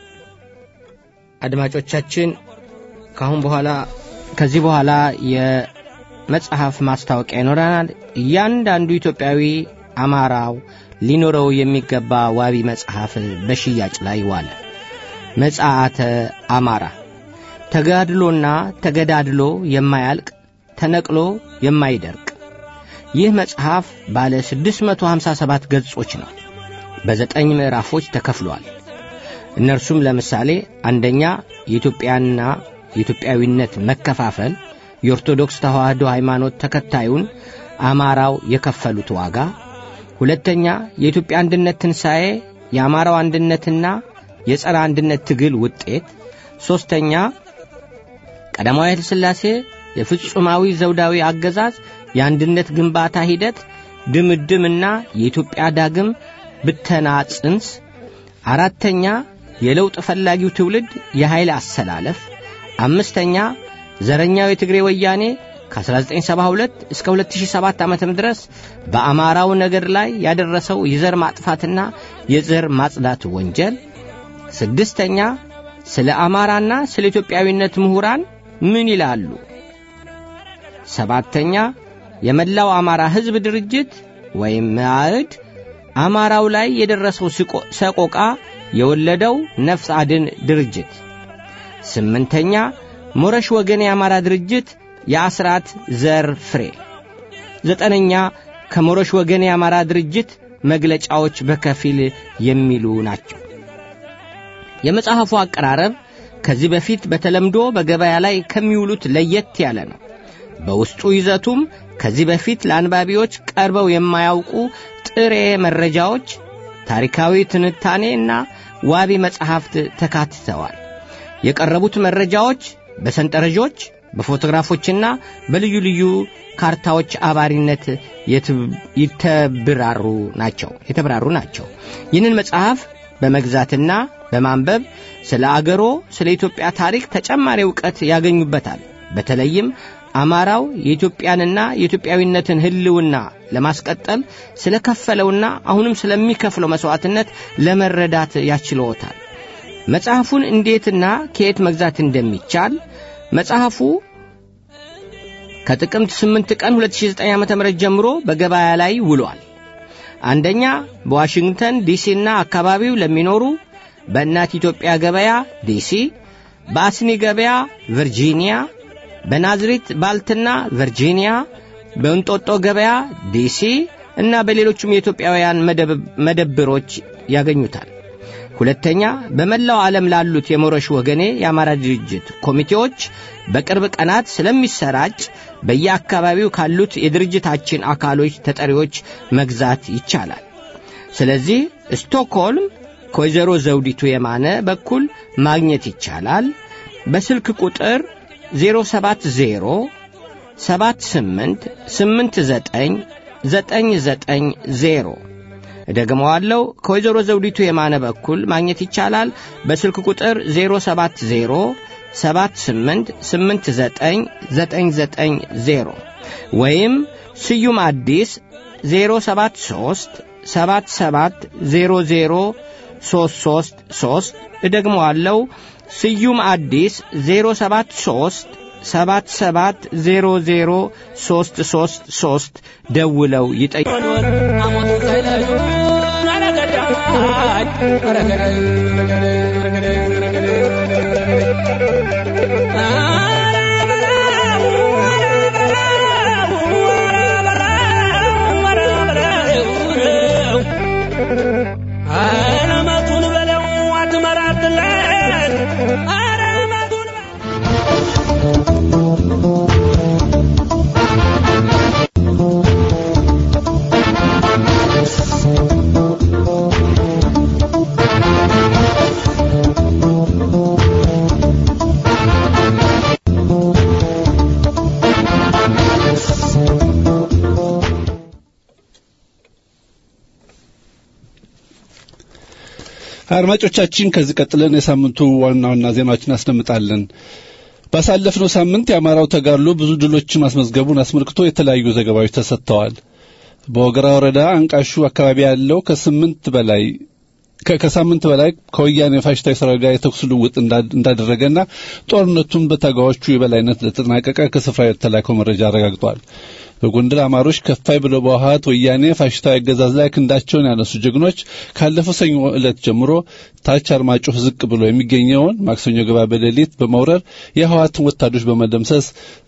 አድማጮቻችን ከአሁን በኋላ ከዚህ በኋላ የመጽሐፍ ማስታወቂያ ይኖረናል። እያንዳንዱ ኢትዮጵያዊ አማራው ሊኖረው የሚገባ ዋቢ መጽሐፍ በሽያጭ ላይ ዋለ። መጽሐተ አማራ ተጋድሎና ተገዳድሎ የማያልቅ ተነቅሎ የማይደርቅ ይህ መጽሐፍ ባለ 657 ገጾች ነው። በዘጠኝ ምዕራፎች ተከፍሏል። እነርሱም ለምሳሌ አንደኛ የኢትዮጵያና የኢትዮጵያዊነት መከፋፈል፣ የኦርቶዶክስ ተዋሕዶ ሃይማኖት ተከታዩን አማራው የከፈሉት ዋጋ፣ ሁለተኛ የኢትዮጵያ አንድነት ትንሣኤ፣ የአማራው አንድነትና የጸረ አንድነት ትግል ውጤት፣ ሦስተኛ ቀዳማዊ ኃይለ ሥላሴ የፍጹማዊ ዘውዳዊ አገዛዝ የአንድነት ግንባታ ሂደት ድምድምና የኢትዮጵያ ዳግም ብተና ጽንስ፣ አራተኛ የለውጥ ፈላጊው ትውልድ የኃይል አሰላለፍ፣ አምስተኛ ዘረኛው የትግሬ ወያኔ ከ1972 እስከ 2007 ዓ.ም ድረስ በአማራው ነገድ ላይ ያደረሰው የዘር ማጥፋትና የዘር ማጽዳት ወንጀል፣ ስድስተኛ ስለ አማራና ስለ ኢትዮጵያዊነት ምሁራን ምን ይላሉ? ሰባተኛ የመላው አማራ ሕዝብ ድርጅት ወይም መአዕድ አማራው ላይ የደረሰው ስቆ- ሰቆቃ የወለደው ነፍስ አድን ድርጅት። ስምንተኛ ሞረሽ ወገን የአማራ ድርጅት የአስራት ዘር ፍሬ። ዘጠነኛ ከሞረሽ ወገን የአማራ ድርጅት መግለጫዎች በከፊል የሚሉ ናቸው። የመጽሐፉ አቀራረብ ከዚህ በፊት በተለምዶ በገበያ ላይ ከሚውሉት ለየት ያለ ነው። በውስጡ ይዘቱም ከዚህ በፊት ለአንባቢዎች ቀርበው የማያውቁ ጥሬ መረጃዎች፣ ታሪካዊ ትንታኔ እና ዋቢ መጻሕፍት ተካትተዋል። የቀረቡት መረጃዎች በሰንጠረዦች በፎቶግራፎችና በልዩ ልዩ ካርታዎች አባሪነት የትብ- ይተብራሩ ናቸው የተብራሩ ናቸው። ይህንን መጽሐፍ በመግዛትና በማንበብ ስለ አገሮ ስለ ኢትዮጵያ ታሪክ ተጨማሪ ዕውቀት ያገኙበታል። በተለይም አማራው የኢትዮጵያንና የኢትዮጵያዊነትን ሕልውና ለማስቀጠል ስለ ከፈለውና አሁንም ስለሚከፍለው መሥዋዕትነት ለመረዳት ያስችለዎታል። መጽሐፉን እንዴትና ከየት መግዛት እንደሚቻል መጽሐፉ ከጥቅምት 8 ቀን 2009 ዓ.ም ጀምሮ በገበያ ላይ ውሏል። አንደኛ በዋሽንግተን ዲሲና አካባቢው ለሚኖሩ በእናት ኢትዮጵያ ገበያ ዲሲ፣ በአስኒ ገበያ ቨርጂኒያ፣ በናዝሬት ባልትና ቨርጂኒያ፣ በእንጦጦ ገበያ ዲሲ እና በሌሎቹም የኢትዮጵያውያን መደብ- መደብሮች ያገኙታል። ሁለተኛ በመላው ዓለም ላሉት የሞረሽ ወገኔ የአማራ ድርጅት ኮሚቴዎች በቅርብ ቀናት ስለሚሰራጭ በየአካባቢው ካሉት የድርጅታችን አካሎች ተጠሪዎች መግዛት ይቻላል። ስለዚህ ስቶክሆልም ከወይዘሮ ዘውዲቱ የማነ በኩል ማግኘት ይቻላል። በስልክ ቁጥር 070 78 89 990 እደግመዋለሁ። ከወይዘሮ ዘውዲቱ የማነ በኩል ማግኘት ይቻላል። በስልክ ቁጥር 070 78 89 990 ወይም ስዩም አዲስ 073 77 00 333 እደግመዋለሁ። ስዩም አዲስ 073 77 00 333 ደውለው ይጠይቁ። Thank you. አለመቱን በለው አትመራትለት አለመቱን በለው አድማጮቻችን ከዚህ ቀጥለን የሳምንቱ ዋና ዋና ዜናዎችን እናስደምጣለን። ባሳለፍነው ሳምንት የአማራው ተጋድሎ ብዙ ድሎችን ማስመዝገቡን አስመልክቶ የተለያዩ ዘገባዎች ተሰጥተዋል። በወገራ ወረዳ አንቃሹ አካባቢ ያለው ከስምንት በላይ ከ- ከሳምንት በላይ ከወያኔ ፋሽስታዊ ሰራዊት ጋር የተኩስ ልውውጥ እንዳ- እንዳደረገና ጦርነቱን በታጋዮቹ የበላይነት ለተጠናቀቀ ከስፍራ የተላከው መረጃ አረጋግጧል። በጎንደር አማሮች ከፋይ ብለው በውሃት ወያኔ ፋሽስታዊ አገዛዝ ላይ ክንዳቸውን ያነሱ ጀግኖች ካለፈው ሰኞ ዕለት ጀምሮ ታች አርማጭሆ ዝቅ ብሎ የሚገኘውን ማክሰኞ ገባ በሌሊት በመውረር የህወሓትን ወታደሮች በመደምሰስ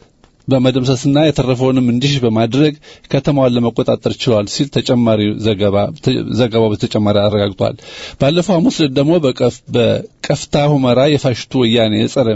በመደምሰስና የተረፈውንም እንዲሽ በማድረግ ከተማዋን ለመቆጣጠር ችለዋል ሲል ተጨማሪ ዘገባ ዘገባው በተጨማሪ አረጋግጧል። ባለፈው ሐሙስ ዕለት ደግሞ በቀፍ በቀፍታ ሁመራ የፋሽቱ ወያኔ የጸረ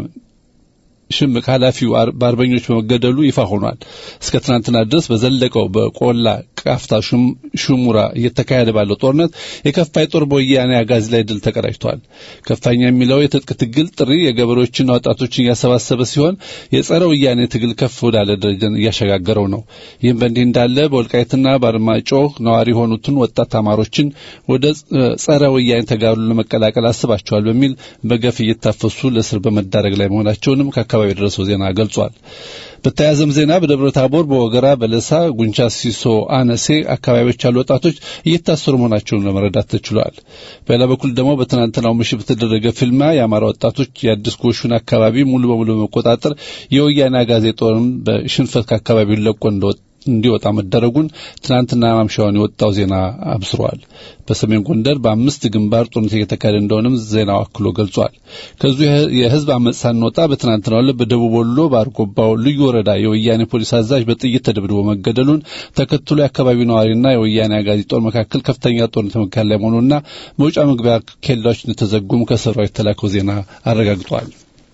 ሽምቅ ኃላፊው አር- በአርበኞች በመገደሉ ይፋ ሆኗል። እስከ ትናንትና ድረስ በዘለቀው በቆላ ቃፍታ ሹም- ሹሙራ እየተካሄደ ባለው ጦርነት የከፋይ ጦር በወያኔ አጋዚ ላይ ድል ተቀዳጅቷል። ከፋኛ የሚለው የትጥቅ ትግል ጥሪ የገበሬዎችና ወጣቶችን እያሰባሰበ ሲሆን የጸረ ወያኔ ትግል ከፍ ወዳለ ደረጃ እያሸጋገረው ነው። ይህም በእንዲህ እንዳለ በወልቃይትና በአርማጮ ነዋሪ የሆኑትን ወጣት አማሮችን ወደ ጸ- ጸረ ወያኔ ተጋድሎ ለመቀላቀል አስባቸዋል በሚል በገፍ እየታፈሱ ለእስር በመዳረግ ላይ መሆናቸውንም ከአካባቢ የደረሰው ዜና ገልጿል። በተያያዘም ዜና በደብረ ታቦር፣ በወገራ፣ በለሳ፣ ጉንቻ ሲሶ፣ አነሴ አካባቢዎች ያሉ ወጣቶች እየታሰሩ መሆናቸውን ለመረዳት ተችሏል። በሌላ በኩል ደግሞ በትናንትናው ምሽት በተደረገ ፊልማ የአማራ ወጣቶች የአዲስ ጎሹን አካባቢ ሙሉ በሙሉ በመቆጣጠር የወያኔ አጋዜ ጦርን በሽንፈት ከአካባቢው ለቆ እንደወጣ እንዲወጣ መደረጉን ትናንትና ማምሻውን የወጣው ዜና አብስሯል። በሰሜን ጎንደር በአምስት ግንባር ጦርነት እየተካሄደ እንደሆነም ዜናው አክሎ ገልጿል። ከዚሁ የህ- የህዝብ አመፅ ሳንወጣ በትናንትናው ዕለት በደቡብ ወሎ በአርጎባው ልዩ ወረዳ የወያኔ ፖሊስ አዛዥ በጥይት ተደብድቦ መገደሉን ተከትሎ የአካባቢው ነዋሪና የወያኔ አጋዚ ጦር መካከል ከፍተኛ ጦርነት መካከል ላይ መሆኑና መውጫ መግቢያ ኬላዎች እንደተዘጉም ከስፍራው የተላከው ዜና አረጋግጧል።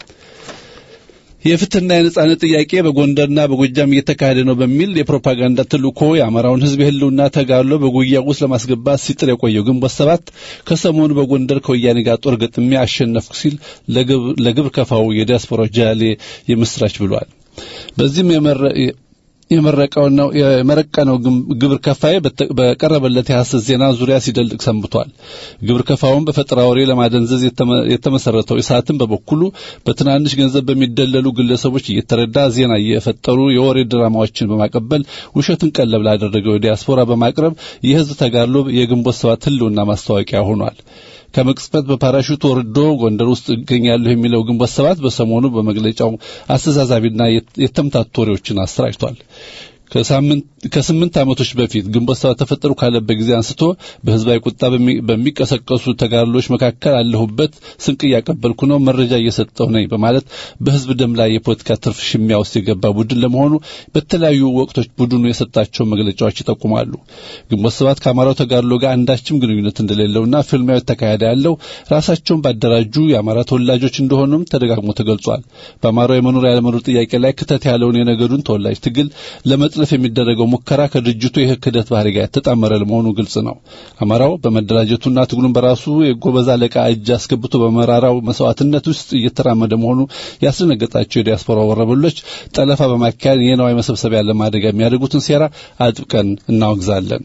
የፍትህና የነጻነት ጥያቄ በጎንደርና በጎጃም እየተካሄደ ነው በሚል የፕሮፓጋንዳ ተልእኮ የአማራውን ህዝብ የህልውና ተጋድሎ በጉያ ውስጥ ለማስገባት ሲጥር የቆየው ግንቦት ሰባት ከሰሞኑ በጎንደር ከወያኔ ጋር ጦር ገጥሜ አሸነፍኩ ሲል ለግብ- ለግብር ከፋው የዲያስፖራ ጃሌ የምስራች ብሏል። በዚህም የመረ- የመረቀውና የመረቀነው ግም- ግብር ከፋይ በተ- በቀረበለት የሐሰት ዜና ዙሪያ ሲደልቅ ሰንብቷል። ግብር ከፋውን በፈጠራ ወሬ ለማደንዘዝ የተመ- የተመሰረተው ኢሳትን በበኩሉ በትናንሽ ገንዘብ በሚደለሉ ግለሰቦች እየተረዳ ዜና እየፈጠሩ የወሬ ድራማዎችን በማቀበል ውሸትን ቀለብ ላደረገው ዲያስፖራ በማቅረብ የህዝብ ተጋድሎ የግንቦት ሰባት ህልውና ማስታወቂያ ሆኗል። ከመቅጽበት በፓራሹት ወርዶ ጎንደር ውስጥ እገኛለሁ የሚለው ግንቦት ሰባት በሰሞኑ በመግለጫው አስተዛዛቢና የት- የተምታቱ ወሬዎችን አሰራጭቷል። ከሳምንት ከስምንት ዓመቶች በፊት ግንቦት ሰባት ተፈጠሩ ካለበት ጊዜ አንስቶ በህዝባዊ ቁጣ በሚ- በሚቀሰቀሱ ተጋድሎች መካከል አለሁበት፣ ስንቅ እያቀበልኩ ነው፣ መረጃ እየሰጠሁ ነኝ በማለት በህዝብ ደም ላይ የፖለቲካ ትርፍ ሽሚያ ውስጥ የገባ ቡድን ለመሆኑ በተለያዩ ወቅቶች ቡድኑ የሰጣቸው መግለጫዎች ይጠቁማሉ። ግንቦት ሰባት ከአማራው ተጋድሎ ጋር አንዳችም ግንኙነት እንደሌለውና ፍልሚያው የተካሄደ ያለው ራሳቸውን ባደራጁ የአማራ ተወላጆች እንደሆኑም ተደጋግሞ ተገልጿል። በአማራው የመኖር ያለመኖር ጥያቄ ላይ ክተት ያለውን የነገዱን ተወላጅ ትግል ለመጥለፍ የሚደረገው ሙከራ ከድርጅቱ የክህደት ባህሪ ጋር የተጣመረ ለመሆኑ ግልጽ ነው። አማራው በመደራጀቱና ትግሉን በራሱ የጎበዝ አለቃ እጅ አስገብቶ በመራራው መስዋዕትነት ውስጥ እየተራመደ መሆኑ ያስደነገጣቸው የዲያስፖራ ወረበሎች ጠለፋ በማካሄድ የነዋይ መሰብሰቢያ ለማድረግ የሚያደርጉትን ሴራ አጥብቀን እናወግዛለን።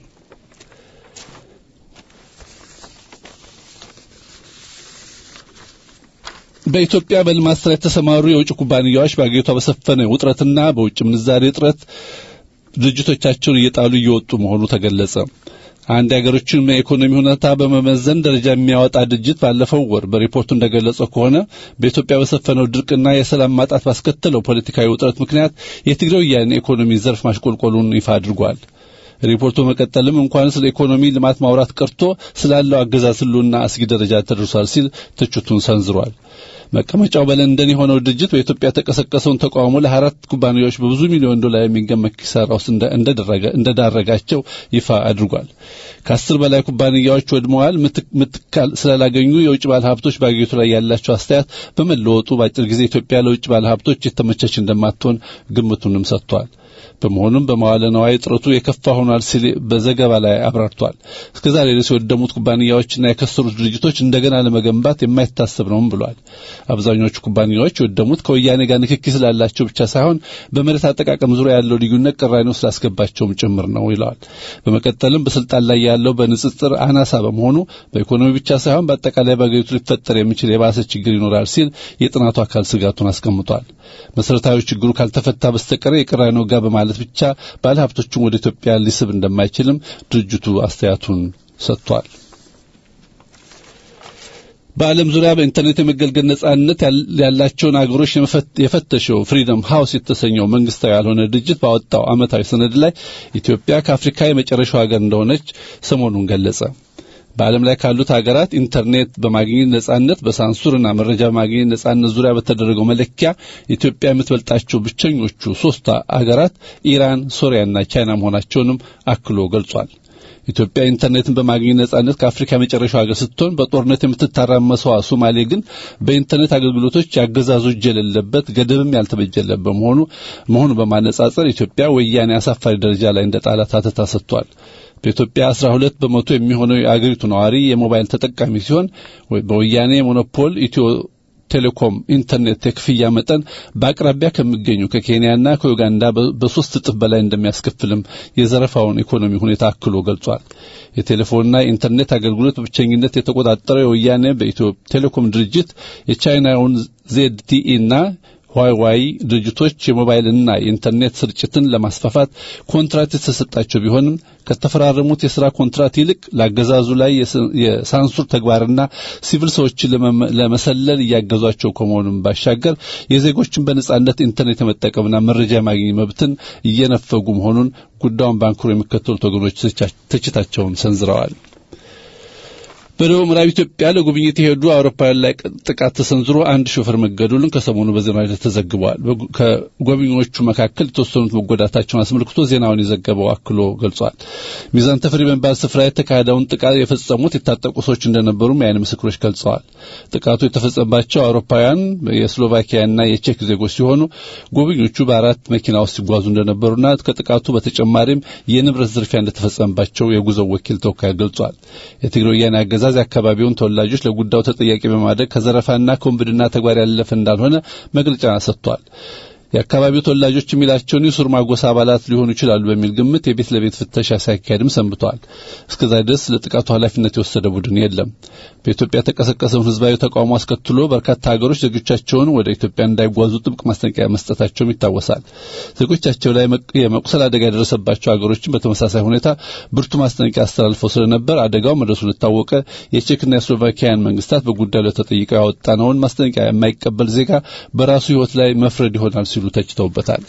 በኢትዮጵያ በልማት ስራ የተሰማሩ የውጭ ኩባንያዎች በአገሪቷ በሰፈነ ውጥረትና በውጭ ምንዛሬ እጥረት ድርጅቶቻቸውን እየጣሉ እየወጡ መሆኑ ተገለጸ። አንድ የሀገሮችን የኢኮኖሚ ሁኔታ በመመዘን ደረጃ የሚያወጣ ድርጅት ባለፈው ወር በሪፖርቱ እንደገለጸው ከሆነ በኢትዮጵያ በሰፈነው ድርቅና የሰላም ማጣት ባስከተለው ፖለቲካዊ ውጥረት ምክንያት የትግራይ ወያኔ ኢኮኖሚ ዘርፍ ማሽቆልቆሉን ይፋ አድርጓል። ሪፖርቱ መቀጠልም እንኳን ስለ ኢኮኖሚ ልማት ማውራት ቀርቶ ስላለው አገዛዝ ህልውና አስጊ ደረጃ ተደርሷል ሲል ትችቱን ሰንዝሯል። መቀመጫው በለንደን የሆነው ድርጅት በኢትዮጵያ የተቀሰቀሰውን ተቃውሞ ለአራት ኩባንያዎች በብዙ ሚሊዮን ዶላር የሚገመት ኪሳራ ውስጥ እንደዳረጋቸው ይፋ አድርጓል። ከአስር በላይ ኩባንያዎች ወድመዋል። ምትካል ስላላገኙ የውጭ ባለ ሀብቶች በአገሪቱ ላይ ያላቸው አስተያየት በመለወጡ በአጭር ጊዜ ኢትዮጵያ ለውጭ ባለ ሀብቶች የተመቸች እንደማትሆን ግምቱንም ሰጥቷል። በመሆኑም በመዋለ ነዋይ እጥረቱ የከፋ ሆኗል ሲል በዘገባ ላይ አብራርቷል። እስከዛሬ ድረስ የወደሙት ኩባንያዎችና የከሰሩት ድርጅቶች እንደገና ለመገንባት የማይታሰብ ነውም ብሏል። አብዛኞቹ ኩባንያዎች የወደሙት ከወያኔ ጋር ንክኪ ስላላቸው ብቻ ሳይሆን በመሬት አጠቃቀም ዙሪያ ያለው ልዩነት ቅራኔው ስላስገባቸውም ጭምር ነው ይለዋል። በመቀጠልም በስልጣን ላይ ያለው በንጽጽር አናሳ በመሆኑ በኢኮኖሚ ብቻ ሳይሆን በአጠቃላይ በአገሪቱ ሊፈጠር የሚችል የባሰ ችግር ይኖራል ሲል የጥናቱ አካል ስጋቱን አስቀምጧል። መሰረታዊ ችግሩ ካልተፈታ በስተቀር የቅራኔው ጋር በማለት ብቻ ባለሀብቶችን ወደ ኢትዮጵያ ሊስብ እንደማይችልም ድርጅቱ አስተያየቱን ሰጥቷል። በዓለም ዙሪያ በኢንተርኔት የመገልገል ነጻነት ያላቸውን አገሮች የፈተሸው ፍሪደም ሃውስ የተሰኘው መንግስታዊ ያልሆነ ድርጅት ባወጣው ዓመታዊ ሰነድ ላይ ኢትዮጵያ ከአፍሪካ የመጨረሻው ሀገር እንደሆነች ሰሞኑን ገለጸ። በዓለም ላይ ካሉት ሀገራት ኢንተርኔት በማግኘት ነጻነት በሳንሱርና መረጃ በማግኘት ነጻነት ዙሪያ በተደረገው መለኪያ ኢትዮጵያ የምትበልጣቸው ብቸኞቹ ሶስት ሀገራት ኢራን፣ ሶሪያና ቻይና መሆናቸውንም አክሎ ገልጿል። ኢትዮጵያ ኢንተርኔትን በማግኘት ነጻነት ከአፍሪካ የመጨረሻው ሀገር ስትሆን በጦርነት የምትታራመሰዋ ሶማሌ ግን በኢንተርኔት አገልግሎቶች ያገዛዙ እጅ የሌለበት ገደብም ያልተበጀለት በመሆኑ መሆኑ በማነጻጸር ኢትዮጵያ ወያኔ አሳፋሪ ደረጃ ላይ እንደ ጣላት አተታ ሰጥቷል። በኢትዮጵያ 12 በመቶ የሚሆነው የአገሪቱ ነዋሪ የሞባይል ተጠቃሚ ሲሆን በወያኔ ሞኖፖል ኢትዮ ቴሌኮም ኢንተርኔት የክፍያ መጠን በአቅራቢያ ከሚገኙ ከኬንያና ከዩጋንዳ በሶስት እጥፍ በላይ እንደሚያስከፍልም የዘረፋውን ኢኮኖሚ ሁኔታ አክሎ ገልጿል። የቴሌፎንና የኢንተርኔት አገልግሎት በብቸኝነት የተቆጣጠረው የወያኔ በኢትዮ ቴሌኮም ድርጅት የቻይናውን ዜድቲኢና ዋይዋይ ድርጅቶች የሞባይልና የኢንተርኔት ስርጭትን ለማስፋፋት ኮንትራት የተሰጣቸው ቢሆንም ከተፈራረሙት የሥራ ኮንትራት ይልቅ ለአገዛዙ ላይ የሳንሱር ተግባርና ሲቪል ሰዎችን ለመሰለል እያገዟቸው ከመሆኑም ባሻገር የዜጎችን በነጻነት ኢንተርኔት የመጠቀምና መረጃ የማግኘት መብትን እየነፈጉ መሆኑን ጉዳዩን ባንክሮ የሚከተሉት ወገኖች ትችታቸውን ሰንዝረዋል። በደቡብ ምዕራብ ኢትዮጵያ ለጉብኝት የሄዱ አውሮፓውያን ላይ ጥቃት ተሰንዝሮ አንድ ሾፌር መገደሉን ከሰሞኑ በዜና ላይ ተዘግበዋል። ከጎብኚዎቹ መካከል የተወሰኑት መጎዳታቸውን አስመልክቶ ዜናውን የዘገበው አክሎ ገልጿል። ሚዛን ተፈሪ በሚባል ስፍራ የተካሄደውን ጥቃት የፈጸሙት የታጠቁ ሰዎች እንደነበሩም የዓይን ምስክሮች ገልጸዋል። ጥቃቱ የተፈጸመባቸው አውሮፓውያን የስሎቫኪያና የቼክ ዜጎች ሲሆኑ ጎብኚዎቹ በአራት መኪና ውስጥ ሲጓዙ እንደነበሩና ከጥቃቱ በተጨማሪም የንብረት ዝርፊያ እንደተፈጸመባቸው የጉዞው ወኪል ተወካይ ገልጿል። የትግራይ ወያኔ አገዛዝ የአካባቢውን ተወላጆች ለጉዳዩ ተጠያቂ በማድረግ ከዘረፋና ከወንብድና ተግባር ያለፈ እንዳልሆነ መግለጫ ሰጥቷል። የአካባቢው ተወላጆች የሚላቸውን የሱርማ ጎሳ አባላት ሊሆኑ ይችላሉ በሚል ግምት የቤት ለቤት ፍተሻ ሲያካሄድም ሰንብተዋል። እስከዛ ድረስ ለጥቃቱ ኃላፊነት የወሰደ ቡድን የለም። በኢትዮጵያ የተቀሰቀሰውን ህዝባዊ ተቃውሞ አስከትሎ በርካታ ሀገሮች ዜጎቻቸውን ወደ ኢትዮጵያ እንዳይጓዙ ጥብቅ ማስጠንቀቂያ መስጠታቸውም ይታወሳል። ዜጎቻቸው ላይ የመቁሰል አደጋ የደረሰባቸው ሀገሮችን በተመሳሳይ ሁኔታ ብርቱ ማስጠንቀቂያ አስተላልፈው ስለነበር አደጋው መድረሱ ልታወቀ የቼክና የስሎቫኪያን መንግስታት በጉዳዩ ላይ ተጠይቀው ያወጣነውን ማስጠንቀቂያ የማይቀበል ዜጋ በራሱ ህይወት ላይ መፍረድ ይሆናል ሲሉ ተችተውበታል።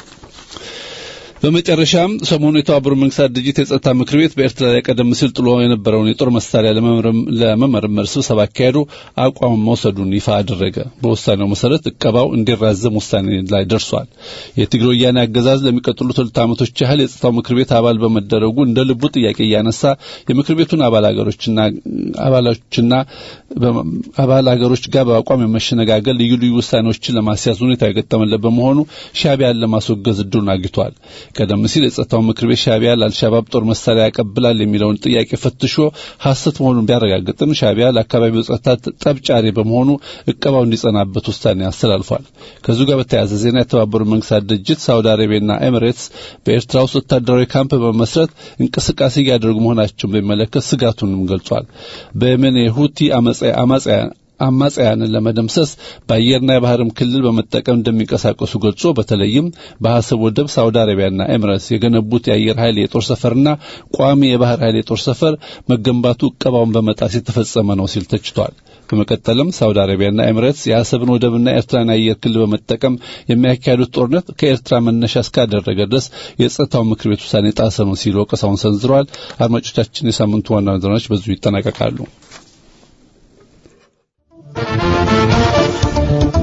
በመጨረሻም ሰሞኑ የተባበሩት መንግስታት ድርጅት የጸጥታ ምክር ቤት በኤርትራ ላይ ቀደም ሲል ጥሎ የነበረውን የጦር መሳሪያ ለመመርመር ስብሰባ አካሄዱ አቋም መውሰዱን ይፋ አደረገ። በውሳኔው መሰረት እቀባው እንዲራዘም ውሳኔ ላይ ደርሷል። የትግራይ ወያኔ አገዛዝ ለሚቀጥሉት ሁለት ዓመቶች ያህል የጸጥታው ምክር ቤት አባል በመደረጉ እንደ ልቡ ጥያቄ እያነሳ የምክር ቤቱን አባል ሀገሮችና አባሎችና አባል ሀገሮች ጋር በአቋም የመሸነጋገር ልዩ ልዩ ውሳኔዎችን ለማስያዝ ሁኔታ የገጠመለት በመሆኑ ሻዕቢያን ለማስወገዝ እድሉን አግኝቷል። ቀደም ሲል የጸጥታው ምክር ቤት ሻዕቢያ ለአልሻባብ ጦር መሳሪያ ያቀብላል የሚለውን ጥያቄ ፈትሾ ሐሰት መሆኑን ቢያረጋግጥም ሻዕቢያ ለአካባቢው ጸጥታ ጠብጫሪ በመሆኑ እቀባው እንዲጸናበት ውሳኔ አስተላልፏል። ከዚሁ ጋር በተያያዘ ዜና የተባበሩት መንግስታት ድርጅት ሳውዲ አረቢያና ኤሚሬትስ በኤርትራ ውስጥ ወታደራዊ ካምፕ በመመስረት እንቅስቃሴ እያደረጉ መሆናቸውን በሚመለከት ስጋቱንም ገልጿል። በየመን የሁቲ አማጽያን አማጽያንን ለመደምሰስ በአየርና የባህርም ክልል በመጠቀም እንደሚንቀሳቀሱ ገልጾ በተለይም በሐሰብ ወደብ ሳውዲ አረቢያና ኤምሬትስ የገነቡት የአየር ኃይል የጦር ሰፈርና ቋሚ የባህር ኃይል የጦር ሰፈር መገንባቱ እቀባውን በመጣስ የተፈጸመ ነው ሲል ተችቷል። በመቀጠልም ሳውዲ አረቢያና ኤምሬትስ የአሰብን ወደብና ኤርትራን የአየር ክልል በመጠቀም የሚያካሄዱት ጦርነት ከኤርትራ መነሻ እስካደረገ ድረስ የጸጥታው ምክር ቤት ውሳኔ ጣሰ ነው ሲል ወቀሳውን ሰንዝረዋል። አድማጮቻችን፣ የሳምንቱ ዋና ዜናዎች በዚሁ ይጠናቀቃሉ።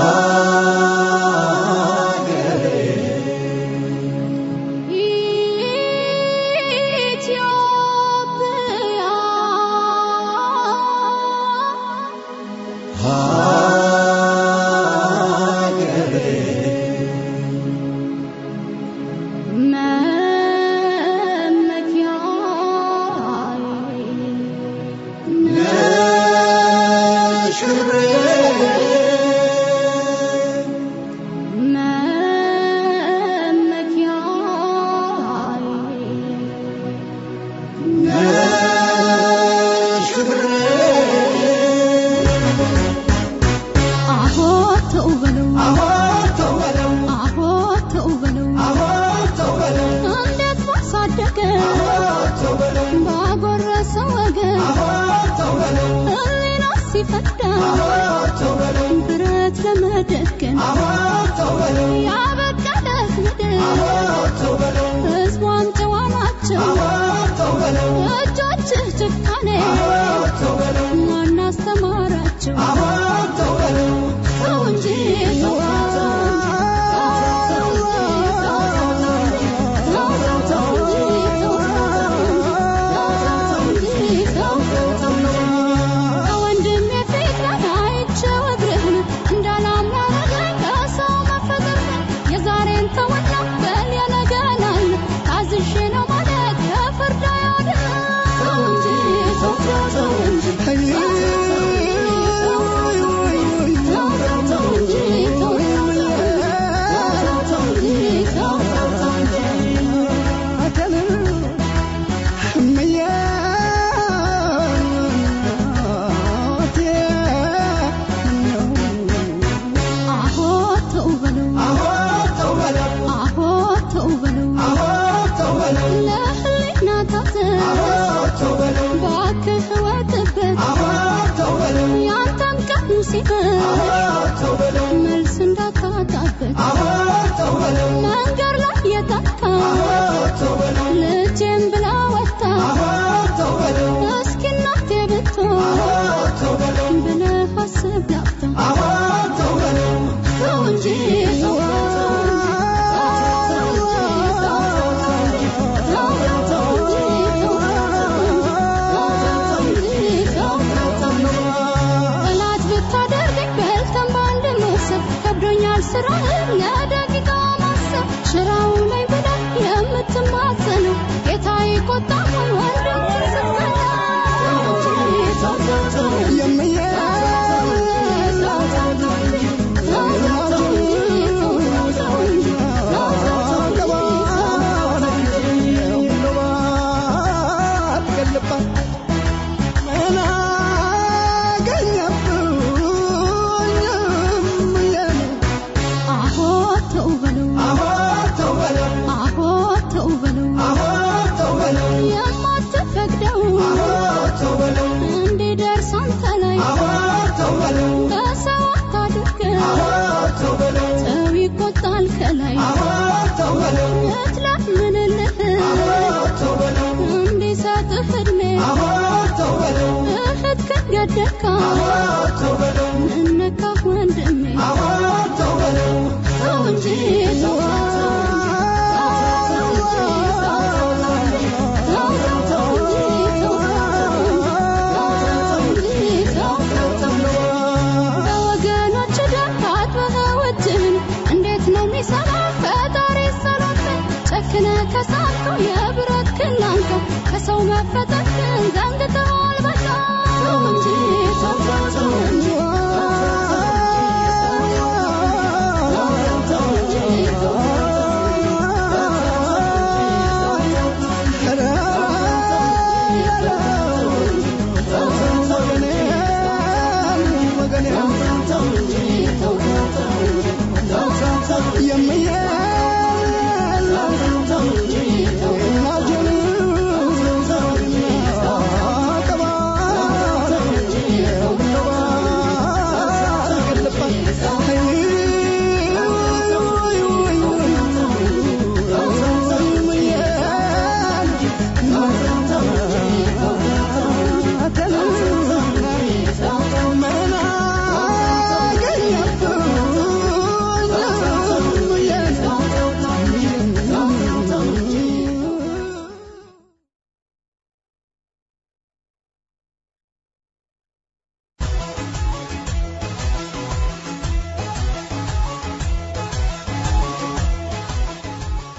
ብረት ለመደገን ያበቀለት ምድር ሕዝቧም ጨዋ ናቸው እጆችህ ጭካኔ ማን አስተማራቸው ተው እንጂ ተው ከወንድሜ ፊት ላይ አይቼው እግርህን እንዳላምናረገኝ ከሰው መፈጠርህን የዛሬን ተወና በል የነገን አለ ታዝዤ ነው ማለት የፍርድ አይሆንም ተው እንጂ ተው ተው ተው እንጂ አሆ ተው በለው አሆ ተው በለው ለህሊና ታዘዝ እባክህ እወቅበት ያንተም ቀኑ ሲመሽ መልስ እንዳታጣበት መንገድ ላይ የጠፋ ልጄም ብላ ወጣ እስኪ እናቴ ብትሆን ብለህ አስብ ላፍታ ተው እንጂ ተው ጠላት ብታደርገኝ በልተን በአንድ መውሰድ ከብዶኛል ስራህን ለደቂቃ ማሰብ ሽራው ላይ ብለህ የምትማጸነው ጌታ ይቆጣል ወንድም አሆ ተው በለው አሆ ተው በለው የማትፈቅደው እንዲደርስ አንተ ላይ በሰው አታድርገው ሰው ይቆጣል ከላይ እትለምንልህ እንዲሰጥህ እድሜ እህት ከገደካ ምነካህ ወንድሜ ተው እንጂ ተው በወገኖች ደም ታጥበህ እጅህን እንዴት ነው የሚሰራ ፈጣሪ ሰሎትን ጨክነ ከሳትከው የብረት ክናንከ ከሰው መፈጠርህን ዘንግተዋል በቃ ተው እንጂ ተው ተው ተው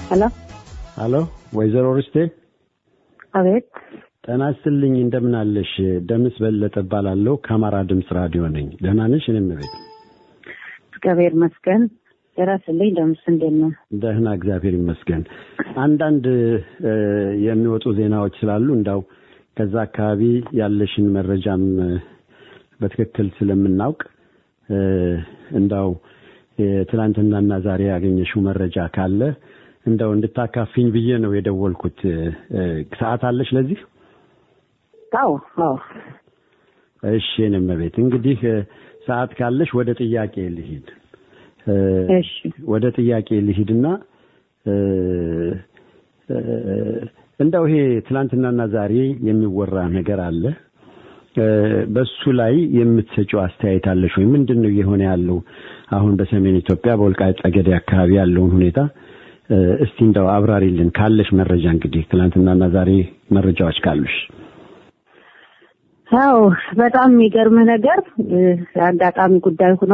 ሄሎ ሀሎ ወይዘሮ ርስቴ አቤት ጤና ይስጥልኝ እንደምን አለሽ ደምስ በለጠ እባላለሁ ከአማራ ድምፅ ራዲዮ ነኝ ደህና ነሽ እኔም ቤት እግዚአብሔር ይመስገን የራስልኝ ደምስ እንዴት ነው ደህና እግዚአብሔር ይመስገን አንዳንድ እ፣ የሚወጡ ዜናዎች ስላሉ እንዳው ከዛ አካባቢ ያለሽን መረጃም እ፣ በትክክል ስለምናውቅ እ፣ እንዳው የትናንትናና ዛሬ ያገኘሽው መረጃ ካለ እንደው እንድታካፊኝ ብዬ ነው የደወልኩት እ፣ እ፣ ሰዓት አለሽ ለዚህ አዎ አዎ እሺ እኔም ቤት እንግዲህ እ፣ ሰዓት ካለሽ ወደ ጥያቄ ልሂድ እ፣ እሺ ወደ ጥያቄ ልሂድና እ፣ እ፣ እንደው ይሄ ትላንትናና ዛሬ የሚወራ ነገር አለ እ፣ በሱ ላይ የምትሰጪው አስተያየት አለሽ ወይ ምንድን ነው እየሆነ ያለው አሁን በሰሜን ኢትዮጵያ በወልቃይት ጠገዴ አካባቢ ያለውን ሁኔታ እ፣ እስቲ እንደው አብራሪልን ካለሽ መረጃ እንግዲህ ትላንትናና ዛሬ መረጃዎች ካሉሽ አዎ በጣም የሚገርምህ ነገር እ፣ አጋጣሚ ጉዳይ ሆኖ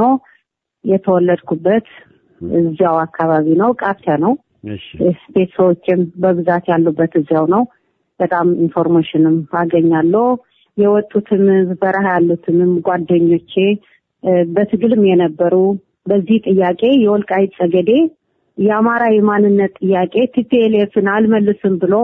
የተወለድኩበት እዚያው አካባቢ ነው ቃፍያ ነው እሺ ቤተሰቦችም በብዛት ያሉበት እዚያው ነው በጣም ኢንፎርሜሽንም አገኛለሁ የወጡትም በረሃ ያሉትንም ጓደኞቼ እ፣ በትግልም የነበሩ በዚህ ጥያቄ የወልቃይት ጠገዴ የአማራ የማንነት ጥያቄ ቲፒኤልኤፍን አልመልስም ብሎ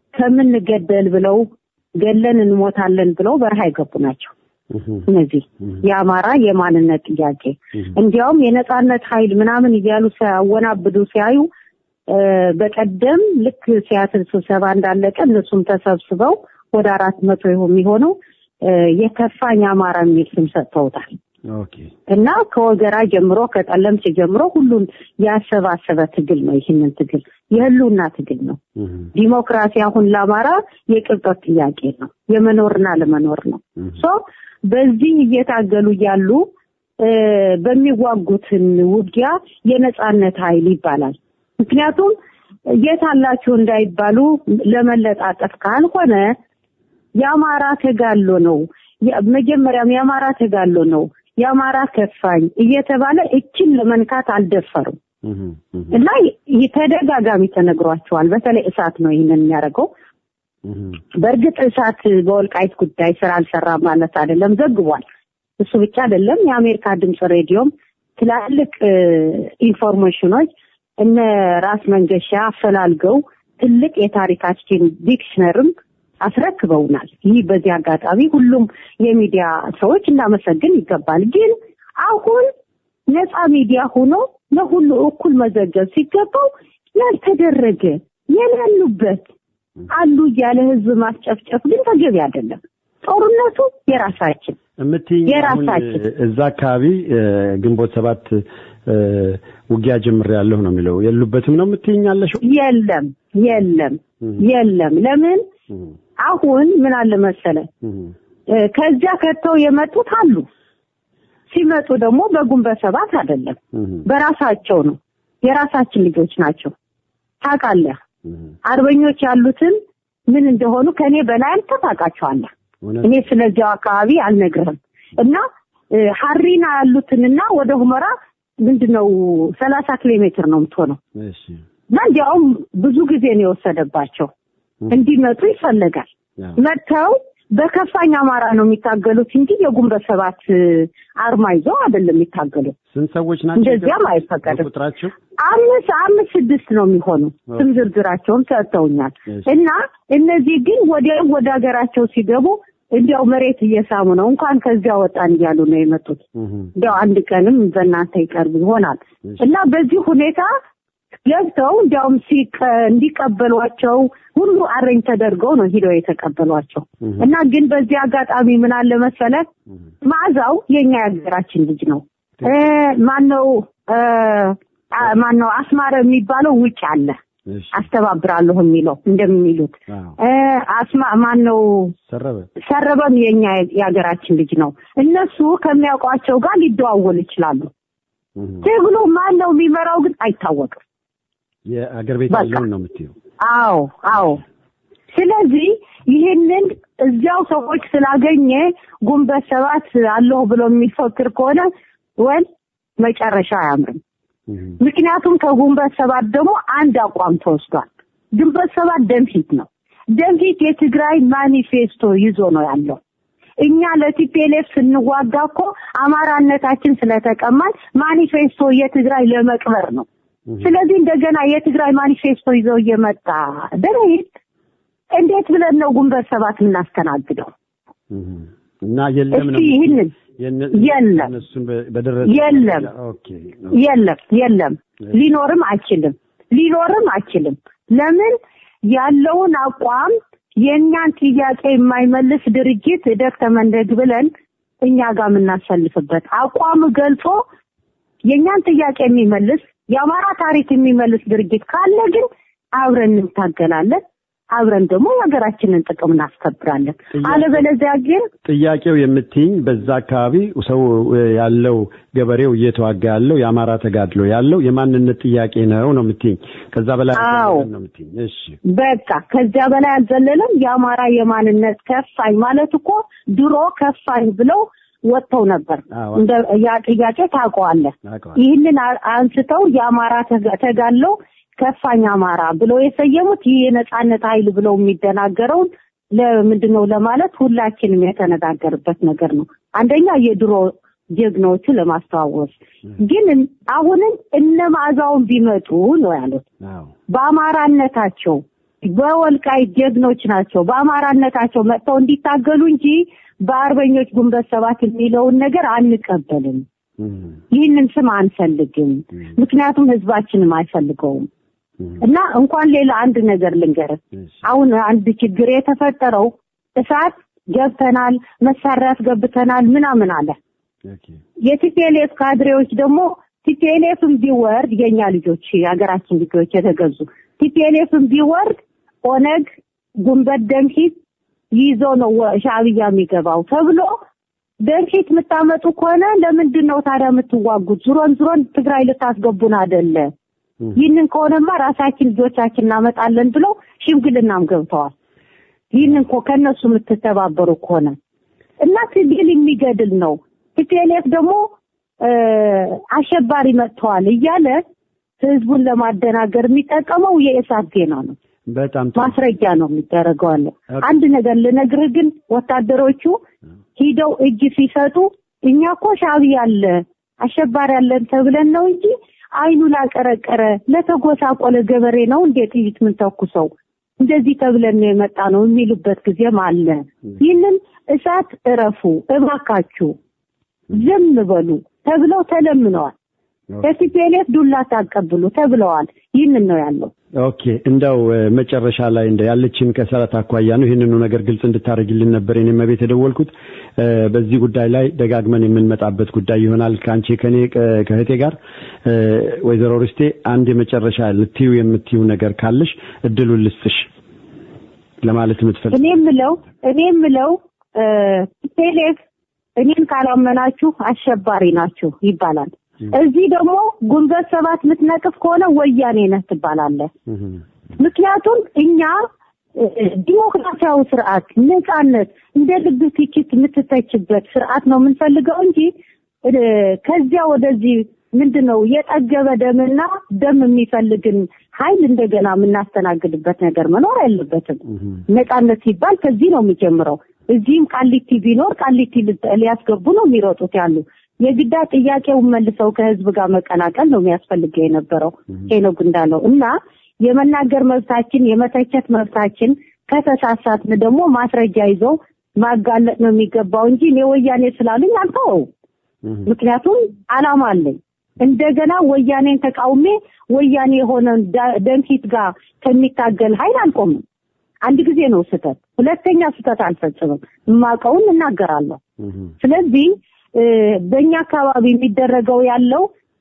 ከምንገደል ብለው ገለን እንሞታለን ብለው በረሃ የገቡ ናቸው እነዚህ የአማራ የማንነት ጥያቄ እንዲያውም የነጻነት ኃይል ምናምን እያሉ ሲያወናብዱ ሲያዩ እ፣ በቀደም ልክ ሲያትል ስብሰባ እንዳለቀ እነሱም ተሰብስበው ወደ አራት መቶ የሚሆነው እ፣ የከፋኝ አማራ የሚል ስም ሰጥተውታል ኦኬ እና ከወገራ ጀምሮ ከጠለምት ጀምሮ ሁሉን ያሰባሰበ ትግል ነው። ይህንን ትግል የህልውና ትግል ነው። ዲሞክራሲ አሁን ለአማራ የቅብጠት ጥያቄ ነው። የመኖርና ለመኖር ነው። ሶ በዚህ እየታገሉ እያሉ እ፣ በሚዋጉትን ውጊያ የነጻነት ኃይል ይባላል። ምክንያቱም የት አላችሁ እንዳይባሉ ለመለጣጠፍ ካልሆነ የአማራ ተጋሎ ነው። የ- መጀመሪያም የአማራ ተጋሎ ነው። የአማራ ከፋኝ እየተባለ እችን ለመንካት አልደፈሩም እና ይህ ተደጋጋሚ ተነግሯቸዋል። በተለይ እሳት ነው ይህንን የሚያደርገው። በእርግጥ እሳት በወልቃይት ጉዳይ ስራ አልሰራ ማለት አይደለም፣ ዘግቧል። እሱ ብቻ አይደለም። የአሜሪካ ድምፅ ሬዲዮም ትላልቅ እ፣ ኢንፎርሜሽኖች እነ ራስ መንገሻ አፈላልገው ትልቅ የታሪካችን ዲክሽነርም አስረክበውናል። ይህ በዚህ አጋጣሚ ሁሉም የሚዲያ ሰዎች እናመሰግን ይገባል። ግን አሁን ነፃ ሚዲያ ሆኖ ለሁሉ እኩል መዘገብ ሲገባው ያልተደረገ የሌሉበት አሉ እያለ ህዝብ ማስጨፍጨፍ ግን ተገቢ አይደለም። ጦርነቱ የራሳችን የምትይኝ አሁን የራሳችን እዛ አካባቢ እ፣ ግንቦት ሰባት እ፣ ውጊያ ጀምሬያለሁ ነው የሚለው የሉበትም ነው የምትይኝ ያለሽው? የለም የለም የለም። ለምን አሁን ምን አለ መሰለ እ፣ ከዚያ ከተው የመጡት አሉ። ሲመጡ ደግሞ በግንቦት ሰባት አይደለም በራሳቸው ነው። የራሳችን ልጆች ናቸው። ታውቃለህ፣ አርበኞች ያሉትን ምን እንደሆኑ ከኔ በላይ አንተ ታውቃቸዋለህ። እኔ ስለዚያው አካባቢ አልነግርህም። እና እ፣ ሀሪና ያሉትንና ወደ ሁመራ ምንድነው ሰላሳ ኪሎ ሜትር ነው የምትሆነው እሺ እና እንዲያውም ብዙ ጊዜ ነው የወሰደባቸው እንዲመጡ ይፈለጋል። መጥተው በከፋኝ አማራ ነው የሚታገሉት እንጂ የግንቦት ሰባት እ፣ አርማ ይዘው አይደለም የሚታገሉት። ስንት ሰዎች ናቸው? እንደዚያም የገቡት? አይፈቀድም። ቁጥራቸው አምስት አምስት ስድስት ነው የሚሆኑ ስም ዝርዝራቸውን ሰጥተውኛል። እና እነዚህ ግን ወዲያው ወደ ሀገራቸው ሲገቡ እንዲያው መሬት እየሳሙ ነው። እንኳን ከዚያ ወጣን እያሉ ነው የመጡት። እንዲያው አንድ ቀንም በእናንተ ይቀርብ ይሆናል እና በዚህ ሁኔታ ገብተው እንዲያውም ሲቀ- እንዲቀበሏቸው ሁሉ አረኝ ተደርገው ነው ሂደው የተቀበሏቸው እና ግን በዚህ አጋጣሚ ምን አለ መሰለ መዓዛው የኛ የሀገራችን ልጅ ነው። እ፣ ማነው እ፣ አ- ማነው አስማረ የሚባለው ውጭ አለ አስተባብራለሁ የሚለው እንደሚሉት እ፣ አስማ ማነው ሰረበ ሰረበም የኛ የሀገራችን ልጅ ነው። እነሱ ከሚያውቋቸው ጋር ሊደዋወሉ ይችላሉ። ትግሉ ማን ነው የሚመራው ግን አይታወቅም። የአገር ቤት በቃ። ያለውን ነው የምትይው? አዎ አዎ። ስለዚህ ይህንን እዚያው ሰዎች ስላገኘ ግንቦት ሰባት አለሁ ብሎ የሚፈክር ከሆነ ወል መጨረሻ አያምርም። ምክንያቱም ከግንቦት ሰባት ደግሞ አንድ አቋም ተወስዷል። ግንቦት ሰባት ደምፊት ነው። ደምፊት የትግራይ ማኒፌስቶ ይዞ ነው ያለው። እኛ ለቲፒኤልኤፍ ስንዋጋ እኮ አማራነታችን ስለተቀማን ማኒፌስቶ የትግራይ ለመቅበር ነው። ስለዚህ እንደገና የትግራይ ማኒፌስቶ ይዘው እየመጣ ደምሂት እንዴት ብለን ነው ግንቦት ሰባት የምናስተናግደው? እና የለም ነው እስኪ ይህንን የነ- የለም እነሱን በ- በደረሰ የለም ኦኬ የለም የለም ሊኖርም አይችልም ሊኖርም አይችልም ለምን ያለውን አቋም የእኛን ጥያቄ የማይመልስ ድርጅት እደግ ተመንደግ ብለን እኛ ጋር የምናሰልፍበት አቋም ገልጾ የእኛን ጥያቄ የሚመልስ የአማራ ታሪክ የሚመልስ ድርጅት ካለ ግን አብረን እንታገላለን አብረን ደግሞ የሀገራችንን ጥቅም እናስከብራለን አለበለዚያ ግን ጥያቄው የምትይኝ በዛ አካባቢ ሰው ያለው ገበሬው እየተዋጋ ያለው የአማራ ተጋድሎ ያለው የማንነት ጥያቄ ነው ነው የምትይኝ። ከዛ በላይ አዎ። አይደለም ነው የምትይኝ። እሺ በቃ ከዚያ በላይ አልዘለለም። የአማራ የማንነት ከፋኝ ማለት እኮ ድሮ ከፋኝ ብለው ወጥተው ነበር። አዎ። እንደ ያ ጥያቄ ታውቀዋለህ። አውቀዋለሁ። ይህንን አ- አንስተው የአማራ ተጋ- ተጋድለው ከፋኝ አማራ ብለው የሰየሙት ይህ የነጻነት ኃይል ብለው የሚደናገረውን ለምንድን ነው ለማለት ሁላችንም የተነጋገርበት ነገር ነው። አንደኛ የድሮ ጀግኖቹ ለማስተዋወስ ግን አሁንም እነ መዓዛውን ቢመጡ ነው ያሉት። አዎ በአማራነታቸው በወልቃይት ጀግኖች ናቸው። በአማራነታቸው መጥተው እንዲታገሉ እንጂ በአርበኞች ግንቦት ሰባት የሚለውን ነገር አንቀበልም። እም፣ ይህንን ስም አንፈልግም። ምክንያቱም ህዝባችንም አይፈልገውም። እም፣ እና እንኳን ሌላ አንድ ነገር ልንገርህ። እሺ፣ አሁን አንድ ችግር የተፈጠረው እሳት ገብተናል፣ መሳሪያ አስገብተናል ምናምን አለ። ኦኬ የቲፒኤልኤፍ ካድሬዎች ደግሞ ቲፒኤልኤፍም ቢወርድ የኛ ልጆች የሀገራችን ልጆች የተገዙ ቲፒኤልኤፍም ቢወርድ ኦነግ ጉንበት ደምሂት ይዞ ነው ወ- ሻዕቢያ የሚገባው ተብሎ ደምሂት የምታመጡ ከሆነ ለምንድን ነው ታዲያ የምትዋጉት? ዙሮን ዙሮን ትግራይ ልታስገቡን አይደለ? እም፣ ይህንን ከሆነማ ራሳችን ልጆቻችን እናመጣለን ብለው ሽምግልናም ገብተዋል። ይህንን እኮ ከእነሱ የምትተባበሩ ከሆነ እና ትግል የሚገድል ነው። ቲፒኤልኤፍ ደግሞ እ፣ አሸባሪ መጥተዋል እያለ ህዝቡን ለማደናገር የሚጠቀመው የእሳት ዜና ነው። በጣም ጥሩ። ማስረጃ ነው የሚደረገው አለ። አንድ ነገር ልነግርህ ግን ወታደሮቹ ሂደው እጅ ሲሰጡ እኛ እኮ ሻዕቢያ አለ አሸባሪ አለን ተብለን ነው እንጂ አይኑ ላቀረቀረ ለተጎሳቆለ ገበሬ ነው እንዴ ጥይት ምን ተኩሰው እንደዚህ ተብለን ነው የመጣ ነው የሚሉበት ጊዜም አለ። ይህንን እሳት እረፉ እባካችሁ ዝም በሉ ተብለው ተለምነዋል። ከቲፒኤልኤፍ ዱላ ታቀብሉ ተብለዋል። ይህንን ነው ያለው። ኦኬ እንደው እ፣ መጨረሻ ላይ እንደ ያለችን ከሰዓት አኳያ ነው ይህንኑ ነገር ግልጽ እንድታደርግልን ነበር እኔም ቤት የደወልኩት። እ፣ በዚህ ጉዳይ ላይ ደጋግመን የምንመጣበት ጉዳይ ይሆናል ከአንቺ ከኔ ከ- ከእህቴ ጋር እ፣ ወይዘሮ ርስቴ አንድ የመጨረሻ ልትዩ የምትዩ ነገር ካለሽ እድሉን ልስጥሽ ለማለት የምትፈልግ እኔ የምለው እኔ የምለው ቲፒኤልኤፍ እኔን ካላመናችሁ አሸባሪ ናችሁ ይባላል። እዚህ ደግሞ ግንቦት ሰባት የምትነቅፍ ከሆነ ወያኔ ነህ ትባላለህ። ምክንያቱም እኛ እ፣ ዲሞክራሲያዊ ስርዓት፣ ነጻነት፣ እንደ ልብ ትችት የምትተችበት ስርዓት ነው የምንፈልገው እንጂ እ፣ ከዚያ ወደዚህ ምንድን ነው የጠገበ ደምና ደም የሚፈልግን ኃይል እንደገና የምናስተናግድበት ነገር መኖር የለበትም። ነጻነት ሲባል ከዚህ ነው የሚጀምረው። እዚህም ቃሊቲ ቢኖር ቃሊቲ ልት- ሊያስገቡ ነው የሚሮጡት ያሉ የግዳ ጥያቄውን መልሰው ከህዝብ ጋር መቀላቀል ነው የሚያስፈልገው የነበረው ሄኖክ እንዳለው እና የመናገር መብታችን የመተቸት መብታችን ከተሳሳትን ደግሞ ማስረጃ ይዘው ማጋለጥ ነው የሚገባው እንጂ እኔ ወያኔ ስላሉኝ አልተወው። ምክንያቱም አላማ አለኝ። እንደገና ወያኔን ተቃውሜ ወያኔ የሆነ ዳ- ደምሂት ጋር ከሚታገል ኃይል አልቆምም። አንድ ጊዜ ነው ስህተት፣ ሁለተኛ ስህተት አልፈጽምም። የማውቀውን እናገራለሁ። ስለዚህ እ፣ በእኛ አካባቢ የሚደረገው ያለው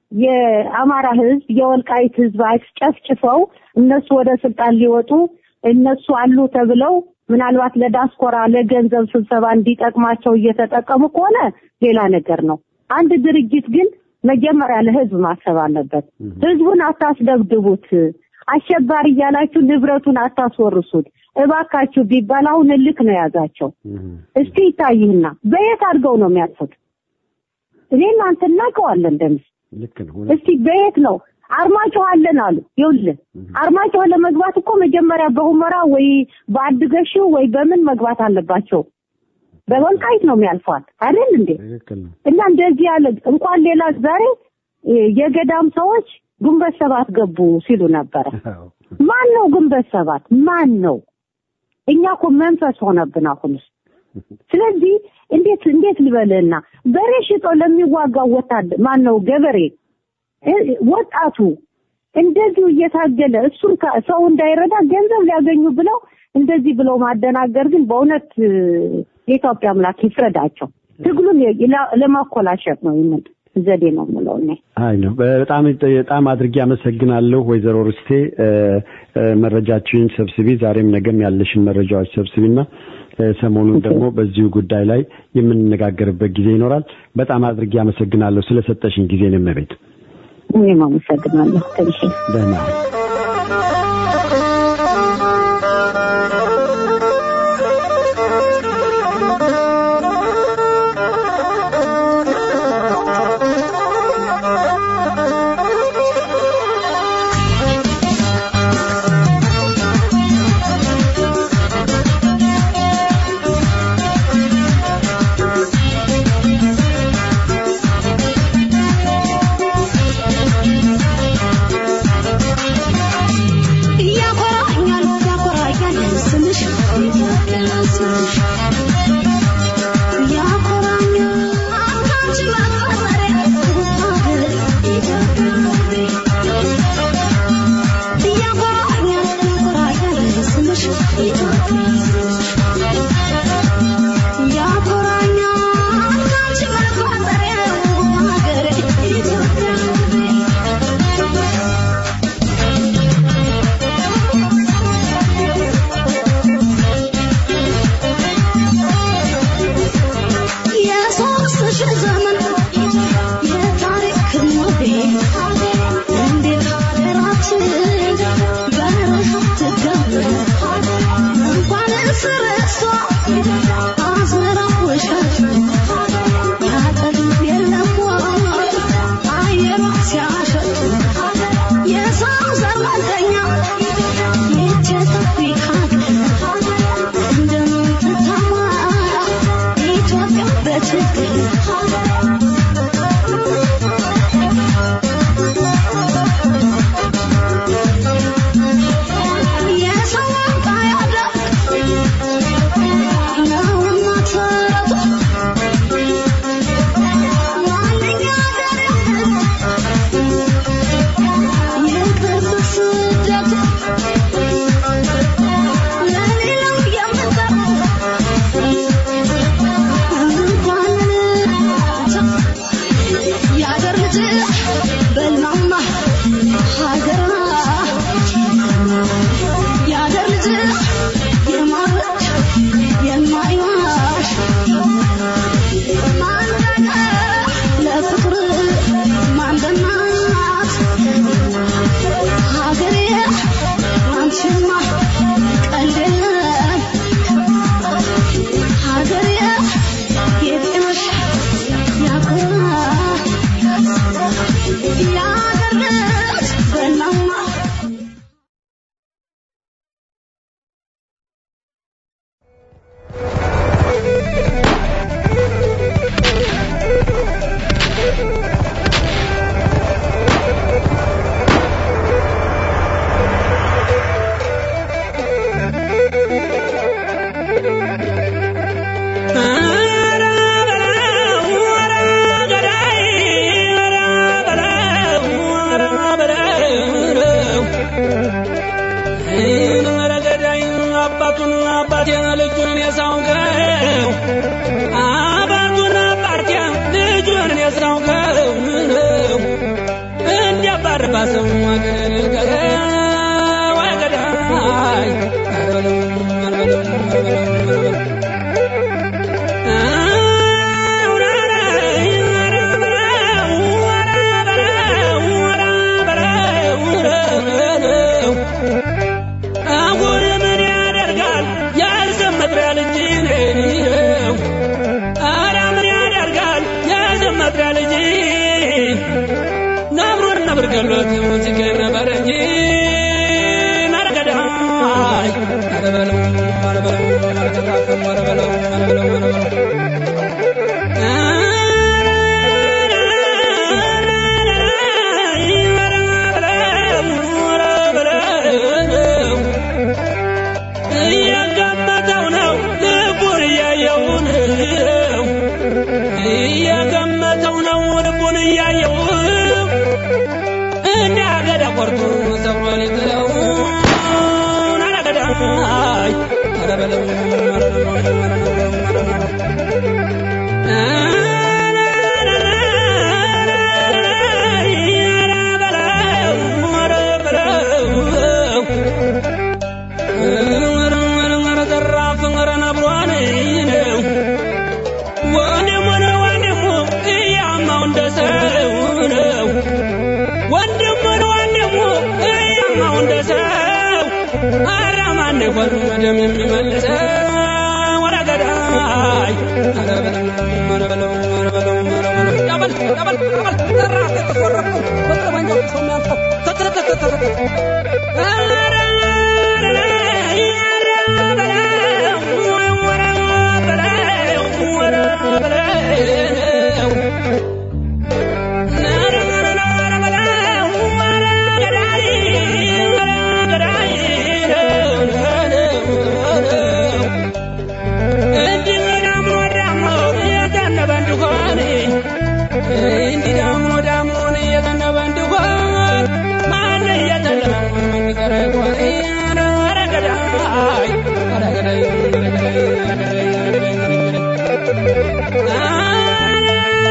የአማራ ህዝብ የወልቃይት ህዝብ አስጨፍጭፈው እነሱ ወደ ስልጣን ሊወጡ እነሱ አሉ ተብለው ምናልባት ለዳስኮራ ለገንዘብ ስብሰባ እንዲጠቅማቸው እየተጠቀሙ ከሆነ ሌላ ነገር ነው። አንድ ድርጅት ግን መጀመሪያ ለህዝብ ማሰብ አለበት። ህዝቡን አታስደብድቡት፣ አሸባሪ እያላችሁ ንብረቱን አታስወርሱት እባካችሁ ቢባል አሁን እልክ ነው የያዛቸው። እስቲ ይታይህና በየት አድርገው ነው የሚያልፉት? እኔ እናንተ እናውቀዋለን ደምስ ልክ ነው። እስቲ በየት ነው አርማጭሆ አለን አሉ። ይኸውልህ አርማጭሆ ለመግባት እኮ መጀመሪያ በሁመራ ወይ በአድገሽው ወይ በምን መግባት አለባቸው። በወልቃይት ነው የሚያልፏት አይደል እንዴ? ትክክል ነው። እና እንደዚህ ያለ እንኳን ሌላ ዛሬ እ፣ የገዳም ሰዎች ግንቦት ሰባት ገቡ ሲሉ ነበረ። አዎ። ማን ነው ግንቦት ሰባት? ማን ነው? እኛ እኮ መንፈስ ሆነብን አሁንስ። ስለዚህ እንዴት እንዴት ልበልህና በሬ ሽጦ ለሚዋጋው ወታደር ማን ነው ገበሬ እ፣ ወጣቱ እንደዚሁ እየታገለ እሱን ከ- ሰው እንዳይረዳ ገንዘብ ሊያገኙ ብለው እንደዚህ ብለው ማደናገር ግን በእውነት እ፣ የኢትዮጵያ አምላክ ይፍረዳቸው። ትግሉን የ- ላ- ለማኮላሸት ነው ይምን ዘዴ ነው የምለው እኔ። አይ ነው በጣም በጣም አድርጌ አመሰግናለሁ ወይዘሮ ርስቴ እ፣ እ፣ መረጃችንን ሰብስቢ ዛሬም ነገም ያለሽን መረጃዎች ሰብስቢና እ፣ ሰሞኑን ደግሞ በዚሁ ጉዳይ ላይ የምንነጋገርበት ጊዜ ይኖራል። በጣም አድርጌ አመሰግናለሁ ስለሰጠሽን ጊዜ ነው መቤት እኔም አመሰግናለሁ። ትንሽ ደህና ያኮራኛል ያኮራኛል ስምሽ ኢትዮጵያ ስምሽ ያኮራኛል አንቺ ማፈሪያ ሀገር ኢትዮጵያ ያኮራኛል ያኮራኛል ስምሽ ኢትዮጵያ ያኮራኛል አንቺ ማፈሪያ ሀገር ኢትዮጵያ የሶስት ሺህ ዘመን የታሪክ ሞዴል እንዴት ሀገራችን በረሃብ ትገበር እንኳንስ ረሷ አዝመራው እሸት ያጠግብ የለም ወይ አየሯ ሲያሸት የሰው ዘር መልከኛ ይህች የታሪክ ሀገር እንደምትታማ ኢትዮጵያ በችግር የሰው አምጣ ያደርግ ነውና ተረቱ ዋነኛ ሀገር የቅርብ ስደቱ ለሌላው የምንጠራው የሀገር ልጅ በልማማ ሀገራ የሀገር ልጅ የማረች የማይዋሽ ማንደነ ለፍቅር ማንደናት ሀገሬ አንቺማ ቀልድ የለም ሀገሬ የጤናሽ ያኮራ የሀገር ልጅ በናማ አባቱን አባቴን ልጁን የሳውቀው አባቱን አባቴ ልጁን የሳውቀው እንዲያባርባ ሰው ወገን ወገዳይ አሁን ምን ያደርጋል ያልዘመጥሪያ ልጅ ነው። ኧረ ምን ያደርጋል ያልዘመጥሪያ ልጅ ሞት ሲገኝ ነበር እንጂ ናረገዳይ ኧረ በለው ኧረ በለው ኧረ ተቃፈም ኧረ በለው ኧረ በለው ኧረ በለው እያገመተው ነው ልቡን እያየው ነው እያገመተው ነው ልቡን እያየው እንደ አገዳ ቆርጦ ሰብሮ ሊጥለው አረገዳይ ኧረ በለው ኧረ በለው ኧረ በለው ደም የሚመልሰው ወደ ገዳይ ኧረ በለው ኧረ በለው ኧረ በለው ኧረ በለው ያበል ያበል ያበል ዘራ ተቆረቁ በጠመንጃው ሰው የሚያንተው ተተተተተተ ኧረ እንዲህ ደግሞ ዳሞን እየዘነበ እንዲሆን ማን እየተለመ መንገረ ይሆን ኧረ ገዳይ ኧረ ገዳይ ኧረ ገዳይ ኧረ ገዳይ ኧረ ገዳይ ኧረ ገዳይ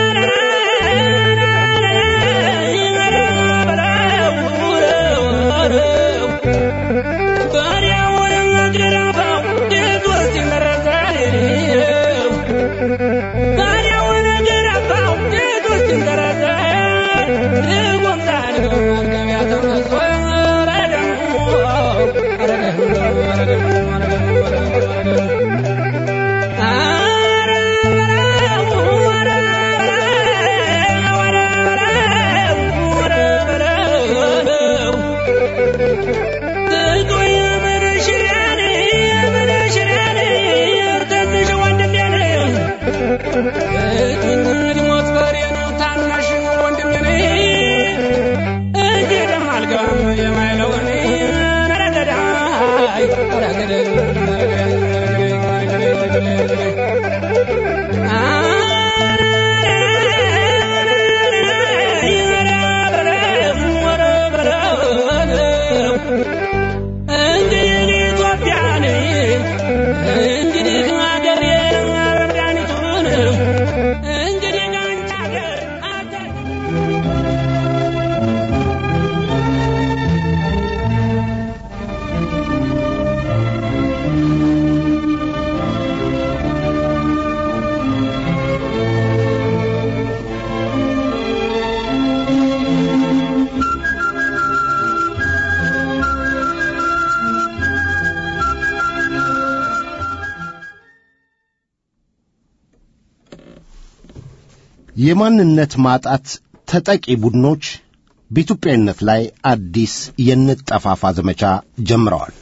የማንነት ማጣት ተጠቂ ቡድኖች በኢትዮጵያዊነት ላይ አዲስ የንጠፋፋ ዘመቻ ጀምረዋል።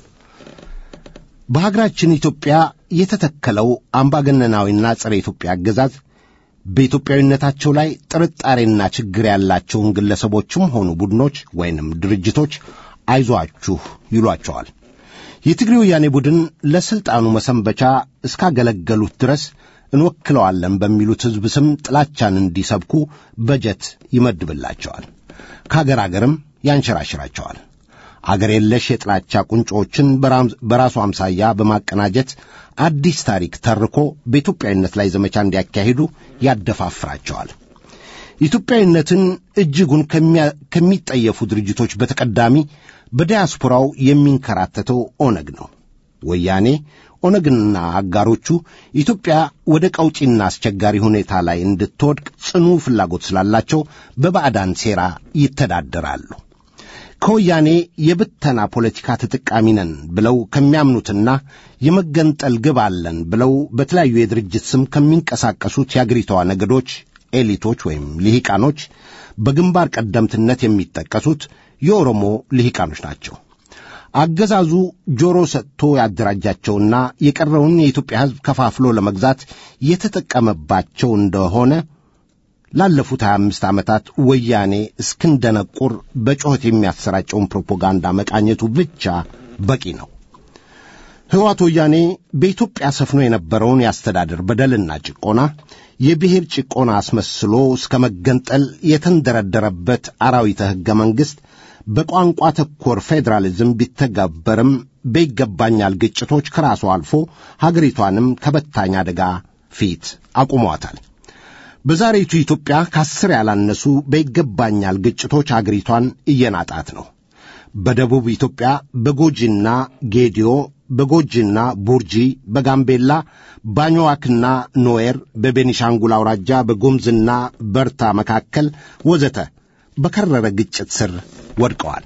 በሀገራችን ኢትዮጵያ የተተከለው አምባገነናዊና ጸረ ኢትዮጵያ አገዛዝ በኢትዮጵያዊነታቸው ላይ ጥርጣሬና ችግር ያላቸውን ግለሰቦችም ሆኑ ቡድኖች ወይንም ድርጅቶች አይዟችሁ ይሏቸዋል። የትግሬ ወያኔ ቡድን ለሥልጣኑ መሰንበቻ እስካገለገሉት ድረስ እንወክለዋለን በሚሉት ሕዝብ ስም ጥላቻን እንዲሰብኩ በጀት ይመድብላቸዋል። ከአገር አገርም ያንሸራሽራቸዋል። አገር የለሽ የጥላቻ ቁንጮዎችን በራሱ አምሳያ በማቀናጀት አዲስ ታሪክ ተርኮ በኢትዮጵያዊነት ላይ ዘመቻ እንዲያካሂዱ ያደፋፍራቸዋል። ኢትዮጵያዊነትን እጅጉን ከሚጠየፉ ድርጅቶች በተቀዳሚ በዲያስፖራው የሚንከራተተው ኦነግ ነው። ወያኔ ኦነግና አጋሮቹ ኢትዮጵያ ወደ ቀውጪና አስቸጋሪ ሁኔታ ላይ እንድትወድቅ ጽኑ ፍላጎት ስላላቸው በባዕዳን ሴራ ይተዳደራሉ። ከወያኔ የብተና ፖለቲካ ተጠቃሚ ነን ብለው ከሚያምኑትና የመገንጠል ግብ አለን ብለው በተለያዩ የድርጅት ስም ከሚንቀሳቀሱት የአገሪቷ ነገዶች ኤሊቶች ወይም ልሂቃኖች በግንባር ቀደምትነት የሚጠቀሱት የኦሮሞ ልሂቃኖች ናቸው። አገዛዙ ጆሮ ሰጥቶ ያደራጃቸውና የቀረውን የኢትዮጵያ ሕዝብ ከፋፍሎ ለመግዛት የተጠቀመባቸው እንደሆነ ላለፉት 25 ዓመታት ወያኔ እስክንደነቁር በጩኸት የሚያሰራጨውን ፕሮፓጋንዳ መቃኘቱ ብቻ በቂ ነው። ሕወሓት ወያኔ በኢትዮጵያ ሰፍኖ የነበረውን የአስተዳደር በደልና ጭቆና የብሔር ጭቆና አስመስሎ እስከ መገንጠል የተንደረደረበት አራዊተ ሕገ መንግሥት በቋንቋ ተኮር ፌዴራሊዝም ቢተገበርም በይገባኛል ግጭቶች ከራሱ አልፎ ሀገሪቷንም ከበታኝ አደጋ ፊት አቁሟታል። በዛሬቱ ኢትዮጵያ ከአስር ያላነሱ በይገባኛል ግጭቶች አገሪቷን እየናጣት ነው። በደቡብ ኢትዮጵያ በጎጂና ጌዲዮ፣ በጎጂና ቡርጂ፣ በጋምቤላ ባኞዋክና ኖዌር፣ በቤኒሻንጉል አውራጃ በጉምዝና በርታ መካከል ወዘተ በከረረ ግጭት ስር ወድቀዋል።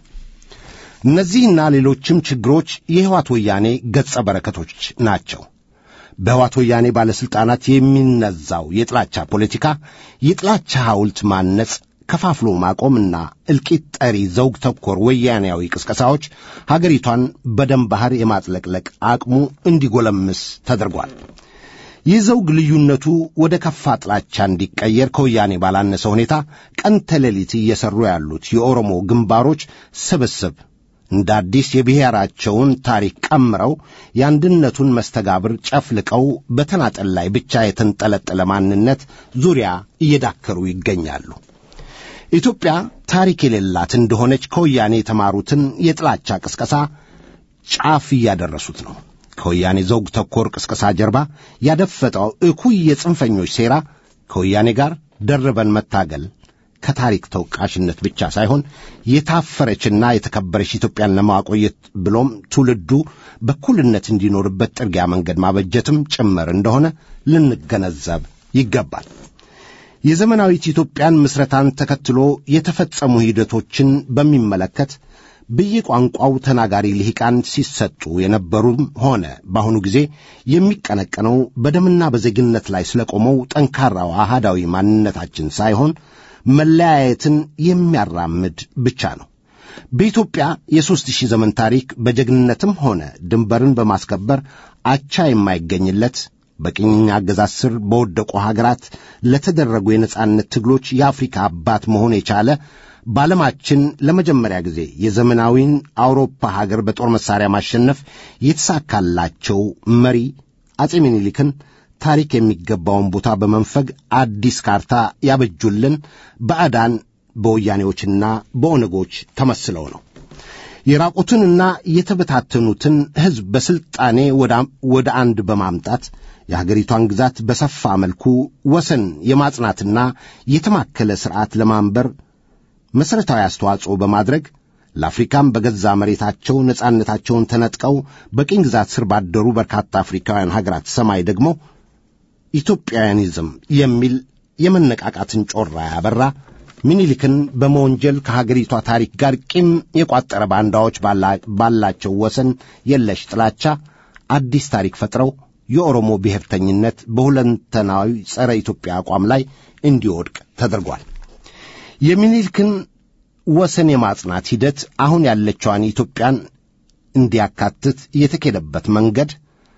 እነዚህና ሌሎችም ችግሮች የሕይወት ወያኔ ገጸ በረከቶች ናቸው። በሕይወት ወያኔ ባለሥልጣናት የሚነዛው የጥላቻ ፖለቲካ የጥላቻ ሐውልት ማነጽ፣ ከፋፍሎ ማቆምና እልቂት ጠሪ ዘውግ ተኮር ወያኔያዊ ቅስቀሳዎች ሀገሪቷን በደም ባሕር የማጥለቅለቅ አቅሙ እንዲጎለምስ ተደርጓል። ይህ ዘውግ ልዩነቱ ወደ ከፋ ጥላቻ እንዲቀየር ከወያኔ ባላነሰ ሁኔታ ቀን ተሌሊት እየሠሩ ያሉት የኦሮሞ ግንባሮች ስብስብ እንደ አዲስ የብሔራቸውን ታሪክ ቀምረው የአንድነቱን መስተጋብር ጨፍልቀው በተናጠል ላይ ብቻ የተንጠለጠለ ማንነት ዙሪያ እየዳከሩ ይገኛሉ። ኢትዮጵያ ታሪክ የሌላት እንደሆነች ከወያኔ የተማሩትን የጥላቻ ቅስቀሳ ጫፍ እያደረሱት ነው። ከወያኔ ዘውግ ተኮር ቅስቀሳ ጀርባ ያደፈጠው እኩይ የጽንፈኞች ሴራ ከወያኔ ጋር ደርበን መታገል ከታሪክ ተወቃሽነት ብቻ ሳይሆን የታፈረችና የተከበረች ኢትዮጵያን ለማቆየት ብሎም ትውልዱ በኩልነት እንዲኖርበት ጥርጊያ መንገድ ማበጀትም ጭምር እንደሆነ ልንገነዘብ ይገባል። የዘመናዊት ኢትዮጵያን ምስረታን ተከትሎ የተፈጸሙ ሂደቶችን በሚመለከት በየቋንቋው ተናጋሪ ልሂቃን ሲሰጡ የነበሩም ሆነ በአሁኑ ጊዜ የሚቀነቀነው በደምና በዜግነት ላይ ስለቆመው ጠንካራው አሃዳዊ ማንነታችን ሳይሆን መለያየትን የሚያራምድ ብቻ ነው። በኢትዮጵያ የሦስት ሺህ ዘመን ታሪክ በጀግንነትም ሆነ ድንበርን በማስከበር አቻ የማይገኝለት በቅኝ አገዛዝ ስር በወደቁ ሀገራት ለተደረጉ የነጻነት ትግሎች የአፍሪካ አባት መሆን የቻለ በዓለማችን ለመጀመሪያ ጊዜ የዘመናዊን አውሮፓ ሀገር በጦር መሣሪያ ማሸነፍ የተሳካላቸው መሪ አጼ ምኒልክን ታሪክ የሚገባውን ቦታ በመንፈግ አዲስ ካርታ ያበጁልን ባዕዳን በወያኔዎችና በኦነጎች ተመስለው ነው። የራቁትንና የተበታተኑትን ሕዝብ በሥልጣኔ ወደ አንድ በማምጣት የሀገሪቷን ግዛት በሰፋ መልኩ ወሰን የማጽናትና የተማከለ ሥርዓት ለማንበር መሠረታዊ አስተዋጽኦ በማድረግ ለአፍሪካም በገዛ መሬታቸው ነጻነታቸውን ተነጥቀው በቅኝ ግዛት ስር ባደሩ በርካታ አፍሪካውያን ሀገራት ሰማይ ደግሞ ኢትዮጵያውያኒዝም የሚል የመነቃቃትን ጮራ ያበራ ሚኒሊክን በመወንጀል ከሀገሪቷ ታሪክ ጋር ቂም የቋጠረ ባንዳዎች ባላቸው ወሰን የለሽ ጥላቻ አዲስ ታሪክ ፈጥረው የኦሮሞ ብሔርተኝነት በሁለንተናዊ ጸረ ኢትዮጵያ አቋም ላይ እንዲወድቅ ተደርጓል። የሚኒልክን ወሰን የማጽናት ሂደት አሁን ያለችዋን ኢትዮጵያን እንዲያካትት የተኬደበት መንገድ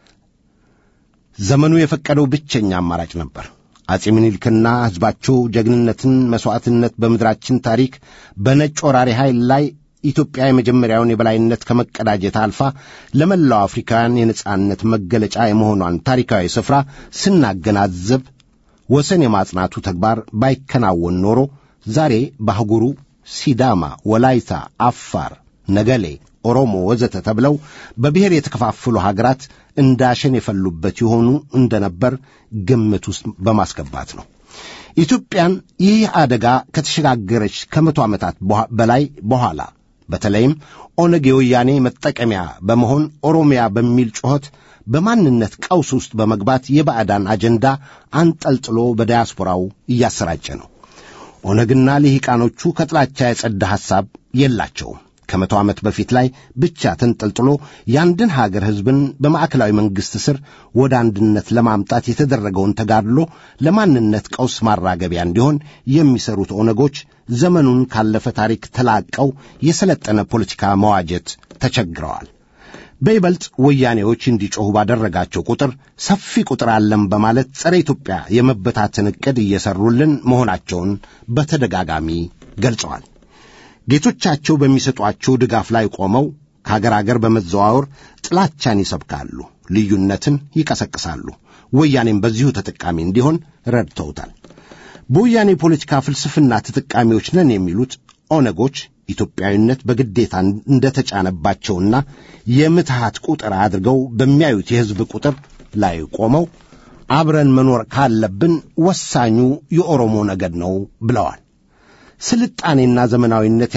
ዘመኑ የፈቀደው ብቸኛ አማራጭ ነበር። አጼ ምኒልክና ሕዝባቸው ጀግንነትን፣ መሥዋዕትነት በምድራችን ታሪክ በነጭ ወራሪ ኃይል ላይ ኢትዮጵያ የመጀመሪያውን የበላይነት ከመቀዳጀት አልፋ ለመላው አፍሪካውያን የነጻነት መገለጫ የመሆኗን ታሪካዊ ስፍራ ስናገናዘብ ወሰን የማጽናቱ ተግባር ባይከናወን ኖሮ ዛሬ በአህጉሩ ሲዳማ፣ ወላይታ፣ አፋር፣ ነገሌ፣ ኦሮሞ ወዘተ ተብለው በብሔር የተከፋፈሉ ሀገራት እንዳሸን የፈሉበት የሆኑ እንደነበር ግምት ውስጥ በማስገባት ነው። ኢትዮጵያን ይህ አደጋ ከተሸጋገረች ከመቶ ዓመታት በላይ በኋላ በተለይም ኦነግ የወያኔ መጠቀሚያ በመሆን ኦሮሚያ በሚል ጩኸት በማንነት ቀውስ ውስጥ በመግባት የባዕዳን አጀንዳ አንጠልጥሎ በዳያስፖራው እያሰራጨ ነው። ኦነግና ልሂቃኖቹ ከጥላቻ የጸዳ ሐሳብ የላቸውም። ከመቶ ዓመት በፊት ላይ ብቻ ተንጠልጥሎ የአንድን ሀገር ሕዝብን በማዕከላዊ መንግሥት ስር ወደ አንድነት ለማምጣት የተደረገውን ተጋድሎ ለማንነት ቀውስ ማራገቢያ እንዲሆን የሚሰሩት ኦነጎች ዘመኑን ካለፈ ታሪክ ተላቀው የሰለጠነ ፖለቲካ መዋጀት ተቸግረዋል። በይበልጥ ወያኔዎች እንዲጮኹ ባደረጋቸው ቁጥር ሰፊ ቁጥር አለም በማለት ጸረ ኢትዮጵያ የመበታተን ዕቅድ እየሰሩልን መሆናቸውን በተደጋጋሚ ገልጸዋል። ጌቶቻቸው በሚሰጧቸው ድጋፍ ላይ ቆመው ከአገር አገር በመዘዋወር ጥላቻን ይሰብካሉ፣ ልዩነትን ይቀሰቅሳሉ። ወያኔም በዚሁ ተጠቃሚ እንዲሆን ረድተውታል። በወያኔ ፖለቲካ ፍልስፍና ተጠቃሚዎች ነን የሚሉት ኦነጎች ኢትዮጵያዊነት በግዴታ እንደተጫነባቸውና የምትሃት ቁጥር አድርገው በሚያዩት የሕዝብ ቁጥር ላይ ቆመው አብረን መኖር ካለብን ወሳኙ የኦሮሞ ነገድ ነው ብለዋል። ስልጣኔና ዘመናዊነት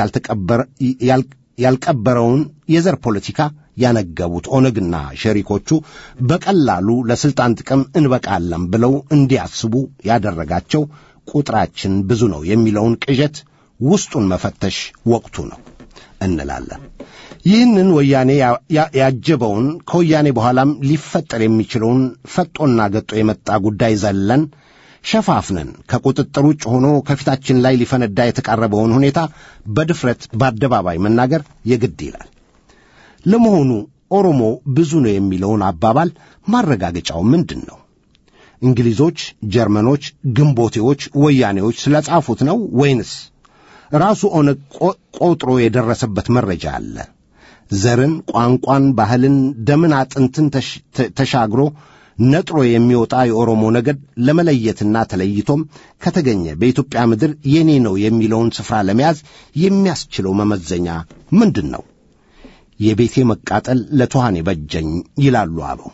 ያልቀበረውን የዘር ፖለቲካ ያነገቡት ኦነግና ሸሪኮቹ በቀላሉ ለስልጣን ጥቅም እንበቃለን ብለው እንዲያስቡ ያደረጋቸው ቁጥራችን ብዙ ነው የሚለውን ቅዠት ውስጡን መፈተሽ ወቅቱ ነው እንላለን። ይህንን ወያኔ ያጀበውን ከወያኔ በኋላም ሊፈጠር የሚችለውን ፈጦና ገጦ የመጣ ጉዳይ ዘለን ሸፋፍነን ከቁጥጥር ውጭ ሆኖ ከፊታችን ላይ ሊፈነዳ የተቃረበውን ሁኔታ በድፍረት በአደባባይ መናገር የግድ ይላል። ለመሆኑ ኦሮሞ ብዙ ነው የሚለውን አባባል ማረጋገጫው ምንድን ነው? እንግሊዞች፣ ጀርመኖች፣ ግንቦቴዎች፣ ወያኔዎች ስለጻፉት ነው ወይንስ ራሱ ኦነግ ቆጥሮ የደረሰበት መረጃ አለ? ዘርን፣ ቋንቋን፣ ባህልን፣ ደምን፣ አጥንትን ተሻግሮ ነጥሮ የሚወጣ የኦሮሞ ነገድ ለመለየትና ተለይቶም ከተገኘ በኢትዮጵያ ምድር የኔ ነው የሚለውን ስፍራ ለመያዝ የሚያስችለው መመዘኛ ምንድን ነው? የቤቴ መቃጠል ለትኋን የበጀኝ ይላሉ አበው።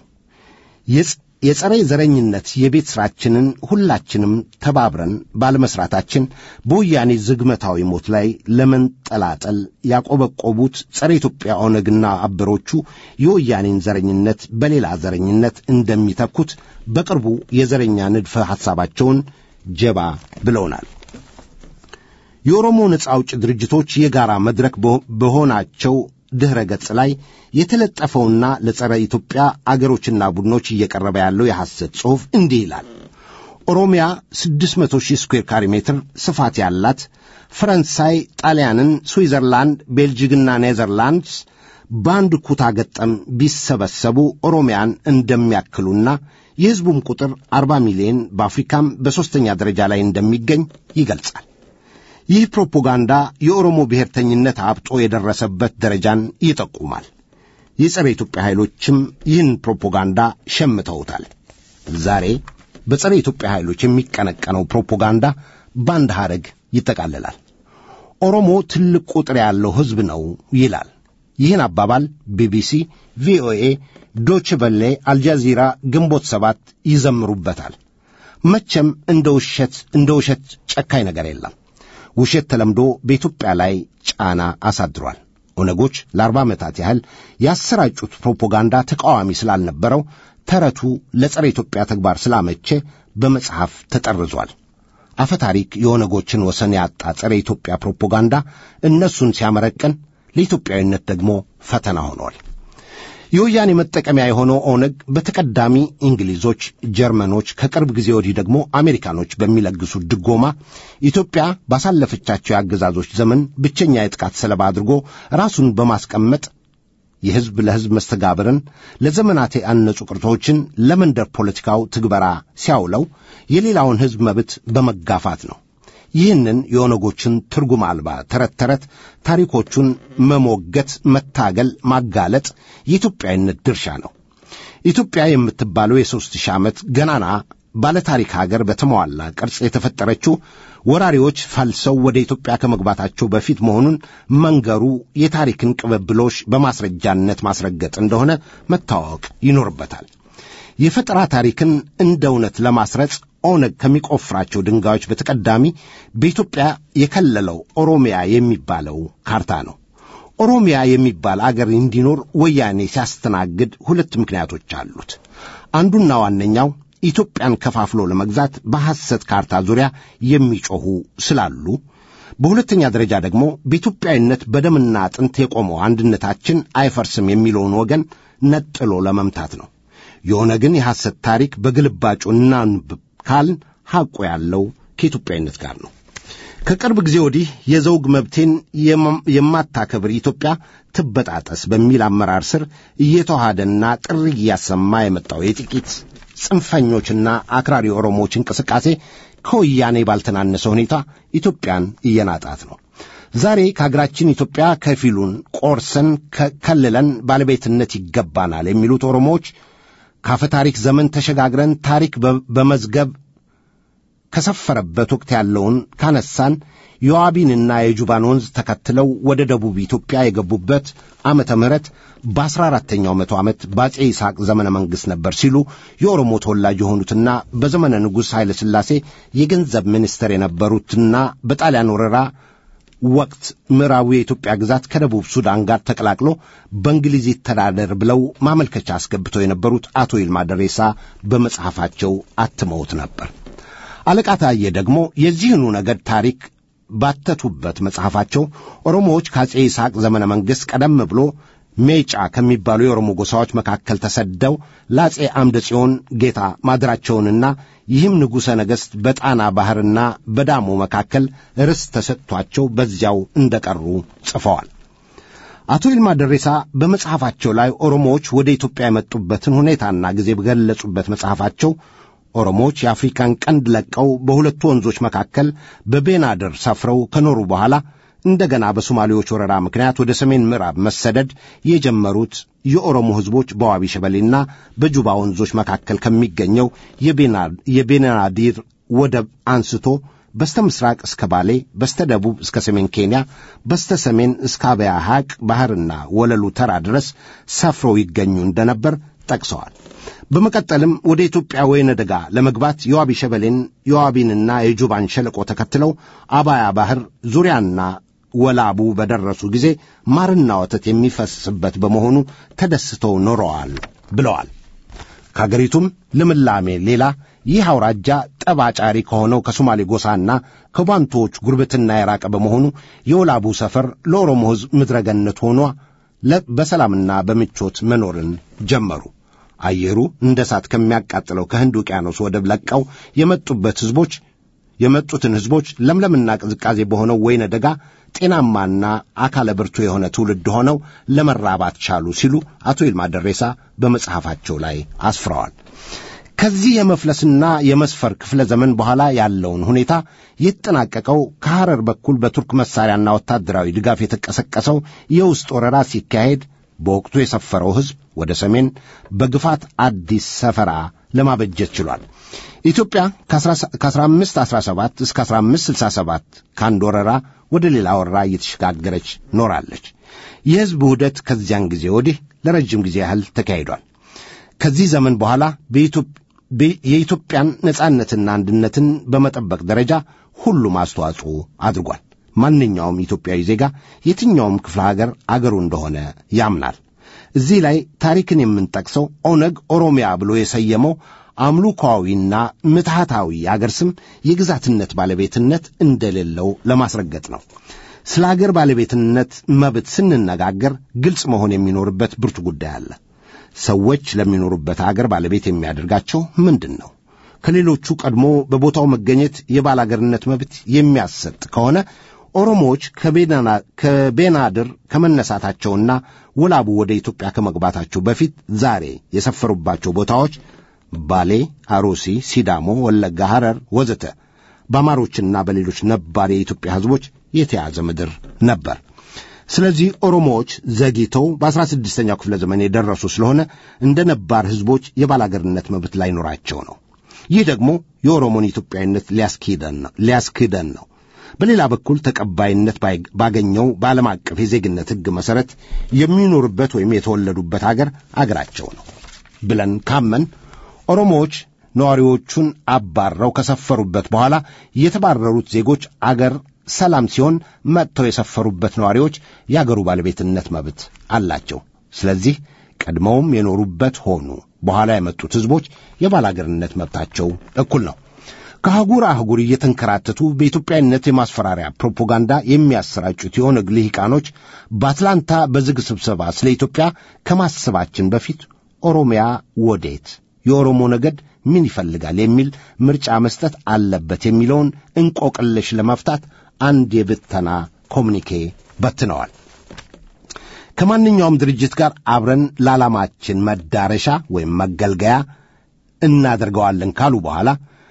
የጸረ ዘረኝነት የቤት ሥራችንን ሁላችንም ተባብረን ባለመሥራታችን በወያኔ ዝግመታዊ ሞት ላይ ለመንጠላጠል ያቆበቆቡት ጸረ ኢትዮጵያ ኦነግና አበሮቹ የወያኔን ዘረኝነት በሌላ ዘረኝነት እንደሚተኩት በቅርቡ የዘረኛ ንድፈ ሐሳባቸውን ጀባ ብለውናል። የኦሮሞ ነጻ አውጭ ድርጅቶች የጋራ መድረክ በሆናቸው ድኅረ ገጽ ላይ የተለጠፈውና ለጸረ ኢትዮጵያ አገሮችና ቡድኖች እየቀረበ ያለው የሐሰት ጽሑፍ እንዲህ ይላል። ኦሮሚያ 600 ሺህ ስኩዌር ካሪ ሜትር ስፋት ያላት ፈረንሳይ፣ ጣሊያንን፣ ስዊዘርላንድ፣ ቤልጅግና ኔዘርላንድስ በአንድ ኩታ ገጠም ቢሰበሰቡ ኦሮሚያን እንደሚያክሉና የሕዝቡም ቁጥር 40 ሚሊዮን በአፍሪካም በሦስተኛ ደረጃ ላይ እንደሚገኝ ይገልጻል። ይህ ፕሮፓጋንዳ የኦሮሞ ብሔርተኝነት አብጦ የደረሰበት ደረጃን ይጠቁማል። የጸረ ኢትዮጵያ ኃይሎችም ይህን ፕሮፓጋንዳ ሸምተውታል። ዛሬ በጸረ ኢትዮጵያ ኃይሎች የሚቀነቀነው ፕሮፓጋንዳ በአንድ ሐረግ ይጠቃልላል። ኦሮሞ ትልቅ ቁጥር ያለው ሕዝብ ነው ይላል። ይህን አባባል ቢቢሲ፣ ቪኦኤ፣ ዶች በሌ፣ አልጃዚራ፣ ግንቦት ሰባት ይዘምሩበታል። መቼም እንደ ውሸት እንደ ውሸት ጨካኝ ነገር የለም። ውሸት ተለምዶ በኢትዮጵያ ላይ ጫና አሳድሯል። ኦነጎች ለአርባ ዓመታት ያህል ያሰራጩት ፕሮፓጋንዳ ተቃዋሚ ስላልነበረው ተረቱ ለጸረ ኢትዮጵያ ተግባር ስላመቼ በመጽሐፍ ተጠርዟል። አፈታሪክ የኦነጎችን ወሰን ያጣ ጸረ ኢትዮጵያ ፕሮፓጋንዳ እነሱን ሲያመረቅን፣ ለኢትዮጵያዊነት ደግሞ ፈተና ሆኗል። የወያኔ መጠቀሚያ የሆነው ኦነግ በተቀዳሚ እንግሊዞች፣ ጀርመኖች ከቅርብ ጊዜ ወዲህ ደግሞ አሜሪካኖች በሚለግሱት ድጎማ ኢትዮጵያ ባሳለፈቻቸው የአገዛዞች ዘመን ብቸኛ የጥቃት ሰለባ አድርጎ ራሱን በማስቀመጥ የሕዝብ ለሕዝብ መስተጋብርን ለዘመናት ያነጹ ቅርቶችን ለመንደር ፖለቲካው ትግበራ ሲያውለው የሌላውን ሕዝብ መብት በመጋፋት ነው። ይህንን የኦነጎችን ትርጉም አልባ ተረት ተረት ታሪኮቹን መሞገት፣ መታገል፣ ማጋለጥ የኢትዮጵያዊነት ድርሻ ነው። ኢትዮጵያ የምትባለው የሦስት ሺህ ዓመት ገናና ባለታሪክ ሀገር በተሟላ ቅርጽ የተፈጠረችው ወራሪዎች ፈልሰው ወደ ኢትዮጵያ ከመግባታቸው በፊት መሆኑን መንገሩ የታሪክን ቅብብሎሽ በማስረጃነት ማስረገጥ እንደሆነ መታወቅ ይኖርበታል። የፈጠራ ታሪክን እንደ እውነት ለማስረጽ ኦነግ ከሚቆፍራቸው ድንጋዮች በተቀዳሚ በኢትዮጵያ የከለለው ኦሮሚያ የሚባለው ካርታ ነው። ኦሮሚያ የሚባል አገር እንዲኖር ወያኔ ሲያስተናግድ ሁለት ምክንያቶች አሉት። አንዱና ዋነኛው ኢትዮጵያን ከፋፍሎ ለመግዛት በሐሰት ካርታ ዙሪያ የሚጮኹ ስላሉ፣ በሁለተኛ ደረጃ ደግሞ በኢትዮጵያዊነት በደምና አጥንት የቆመው አንድነታችን አይፈርስም የሚለውን ወገን ነጥሎ ለመምታት ነው። የሆነ ግን የሐሰት ታሪክ በግልባጩ እናንብብ ካልን ሐቁ ያለው ከኢትዮጵያዊነት ጋር ነው። ከቅርብ ጊዜ ወዲህ የዘውግ መብቴን የማታከብር ኢትዮጵያ ትበጣጠስ በሚል አመራር ስር እየተዋሃደና ጥሪ እያሰማ የመጣው የጥቂት ጽንፈኞችና አክራሪ ኦሮሞዎች እንቅስቃሴ ከወያኔ ባልተናነሰ ሁኔታ ኢትዮጵያን እየናጣት ነው። ዛሬ ከሀገራችን ኢትዮጵያ ከፊሉን ቆርሰን ከልለን ባለቤትነት ይገባናል የሚሉት ኦሮሞዎች ካፈ ታሪክ ዘመን ተሸጋግረን ታሪክ በመዝገብ ከሰፈረበት ወቅት ያለውን ካነሳን የዋቢንና የጁባን ወንዝ ተከትለው ወደ ደቡብ ኢትዮጵያ የገቡበት ዓመተ ምህረት በአስራ አራተኛው መቶ ዓመት በአጼ ይስሐቅ ዘመነ መንግሥት ነበር ሲሉ የኦሮሞ ተወላጅ የሆኑትና በዘመነ ንጉሥ ኃይለ ሥላሴ የገንዘብ ሚኒስትር የነበሩትና በጣሊያን ወረራ ወቅት ምዕራቡ የኢትዮጵያ ግዛት ከደቡብ ሱዳን ጋር ተቀላቅሎ በእንግሊዝ ይተዳደር ብለው ማመልከቻ አስገብተው የነበሩት አቶ ይልማ ደሬሳ በመጽሐፋቸው አትመውት ነበር። አለቃ ታዬ ደግሞ የዚህኑ ነገድ ታሪክ ባተቱበት መጽሐፋቸው ኦሮሞዎች ከአጼ ይስሐቅ ዘመነ መንግሥት ቀደም ብሎ ሜጫ ከሚባሉ የኦሮሞ ጎሳዎች መካከል ተሰደው ለአጼ አምደ ጽዮን ጌታ ማድራቸውንና ይህም ንጉሠ ነገሥት በጣና ባሕርና በዳሞ መካከል ርስት ተሰጥቷቸው በዚያው እንደቀሩ ጽፈዋል። አቶ ይልማ ደሬሳ በመጽሐፋቸው ላይ ኦሮሞዎች ወደ ኢትዮጵያ የመጡበትን ሁኔታና ጊዜ በገለጹበት መጽሐፋቸው ኦሮሞዎች የአፍሪካን ቀንድ ለቀው በሁለቱ ወንዞች መካከል በቤናድር ሰፍረው ከኖሩ በኋላ እንደገና በሶማሌዎች ወረራ ምክንያት ወደ ሰሜን ምዕራብ መሰደድ የጀመሩት የኦሮሞ ሕዝቦች በዋቢ ሸበሌና በጁባ ወንዞች መካከል ከሚገኘው የቤናዲር ወደብ አንስቶ በስተ ምስራቅ እስከ ባሌ፣ በስተ ደቡብ እስከ ሰሜን ኬንያ፣ በስተ ሰሜን እስከ አበያ ሐቅ ባሕርና ወለሉ ተራ ድረስ ሰፍረው ይገኙ እንደነበር ጠቅሰዋል። በመቀጠልም ወደ ኢትዮጵያ ወይነ ደጋ ለመግባት የዋቢ ሸበሌን የዋቢንና የጁባን ሸለቆ ተከትለው አባያ ባሕር ዙሪያና ወላቡ በደረሱ ጊዜ ማርና ወተት የሚፈስበት በመሆኑ ተደስተው ኖረዋል ብለዋል። ከአገሪቱም ልምላሜ ሌላ ይህ አውራጃ ጠብ አጫሪ ከሆነው ከሶማሌ ጎሳና ከባንቶዎች ጉርብትና የራቀ በመሆኑ የወላቡ ሰፈር ለኦሮሞ ሕዝብ ምድረገነት ሆኗ በሰላምና በምቾት መኖርን ጀመሩ። አየሩ እንደ እሳት ከሚያቃጥለው ከህንድ ውቅያኖስ ወደብ ለቀው የመጡበት ሕዝቦች የመጡትን ሕዝቦች ለምለምና ቅዝቃዜ በሆነው ወይነ ደጋ ጤናማና አካለ ብርቱ የሆነ ትውልድ ሆነው ለመራባት ቻሉ ሲሉ አቶ ይልማ ደሬሳ በመጽሐፋቸው ላይ አስፍረዋል። ከዚህ የመፍለስና የመስፈር ክፍለ ዘመን በኋላ ያለውን ሁኔታ የተጠናቀቀው ከሐረር በኩል በቱርክ መሳሪያና ወታደራዊ ድጋፍ የተቀሰቀሰው የውስጥ ወረራ ሲካሄድ በወቅቱ የሰፈረው ሕዝብ ወደ ሰሜን በግፋት አዲስ ሰፈራ ለማበጀት ችሏል። ኢትዮጵያ ከ1517 እስከ 1567 ከአንድ ወረራ ወደ ሌላ ወረራ እየተሸጋገረች ኖራለች። የሕዝብ ውህደት ከዚያን ጊዜ ወዲህ ለረጅም ጊዜ ያህል ተካሂዷል። ከዚህ ዘመን በኋላ የኢትዮጵያን ነጻነትና አንድነትን በመጠበቅ ደረጃ ሁሉም አስተዋጽኦ አድርጓል። ማንኛውም ኢትዮጵያዊ ዜጋ የትኛውም ክፍለ ሀገር አገሩ እንደሆነ ያምናል። እዚህ ላይ ታሪክን የምንጠቅሰው ኦነግ ኦሮሚያ ብሎ የሰየመው አምልኮዊና ምትሃታዊ አገር ስም የግዛትነት ባለቤትነት እንደሌለው ለማስረገጥ ነው። ስለ አገር ባለቤትነት መብት ስንነጋገር ግልጽ መሆን የሚኖርበት ብርቱ ጉዳይ አለ። ሰዎች ለሚኖሩበት አገር ባለቤት የሚያደርጋቸው ምንድን ነው? ከሌሎቹ ቀድሞ በቦታው መገኘት የባላገርነት መብት የሚያሰጥ ከሆነ ኦሮሞዎች ከቤናድር ከመነሳታቸውና ወላቡ ወደ ኢትዮጵያ ከመግባታቸው በፊት ዛሬ የሰፈሩባቸው ቦታዎች ባሌ፣ አሮሲ፣ ሲዳሞ፣ ወለጋ፣ ሐረር ወዘተ በአማሮችና በሌሎች ነባር የኢትዮጵያ ሕዝቦች የተያዘ ምድር ነበር። ስለዚህ ኦሮሞዎች ዘግይተው በአስራ ስድስተኛው ክፍለ ዘመን የደረሱ ስለሆነ እንደ ነባር ሕዝቦች የባላገርነት መብት ላይኖራቸው ነው። ይህ ደግሞ የኦሮሞን ኢትዮጵያዊነት ሊያስክደን ነው። በሌላ በኩል ተቀባይነት ባገኘው በዓለም አቀፍ የዜግነት ሕግ መሠረት የሚኖሩበት ወይም የተወለዱበት አገር አገራቸው ነው ብለን ካመን ኦሮሞዎች ነዋሪዎቹን አባረው ከሰፈሩበት በኋላ የተባረሩት ዜጎች አገር ሰላም ሲሆን መጥተው የሰፈሩበት ነዋሪዎች የአገሩ ባለቤትነት መብት አላቸው። ስለዚህ ቀድመውም የኖሩበት ሆኑ በኋላ የመጡት ሕዝቦች የባላገርነት መብታቸው እኩል ነው። ከአህጉር አህጉር እየተንከራተቱ በኢትዮጵያዊነት የማስፈራሪያ ፕሮፓጋንዳ የሚያሰራጩት የኦነግ ልሂቃኖች በአትላንታ በዝግ ስብሰባ ስለ ኢትዮጵያ ከማሰባችን በፊት ኦሮሚያ ወዴት፣ የኦሮሞ ነገድ ምን ይፈልጋል የሚል ምርጫ መስጠት አለበት የሚለውን እንቆቅልሽ ለመፍታት አንድ የብተና ኮሚኒኬ በትነዋል። ከማንኛውም ድርጅት ጋር አብረን ለዓላማችን መዳረሻ ወይም መገልገያ እናደርገዋለን ካሉ በኋላ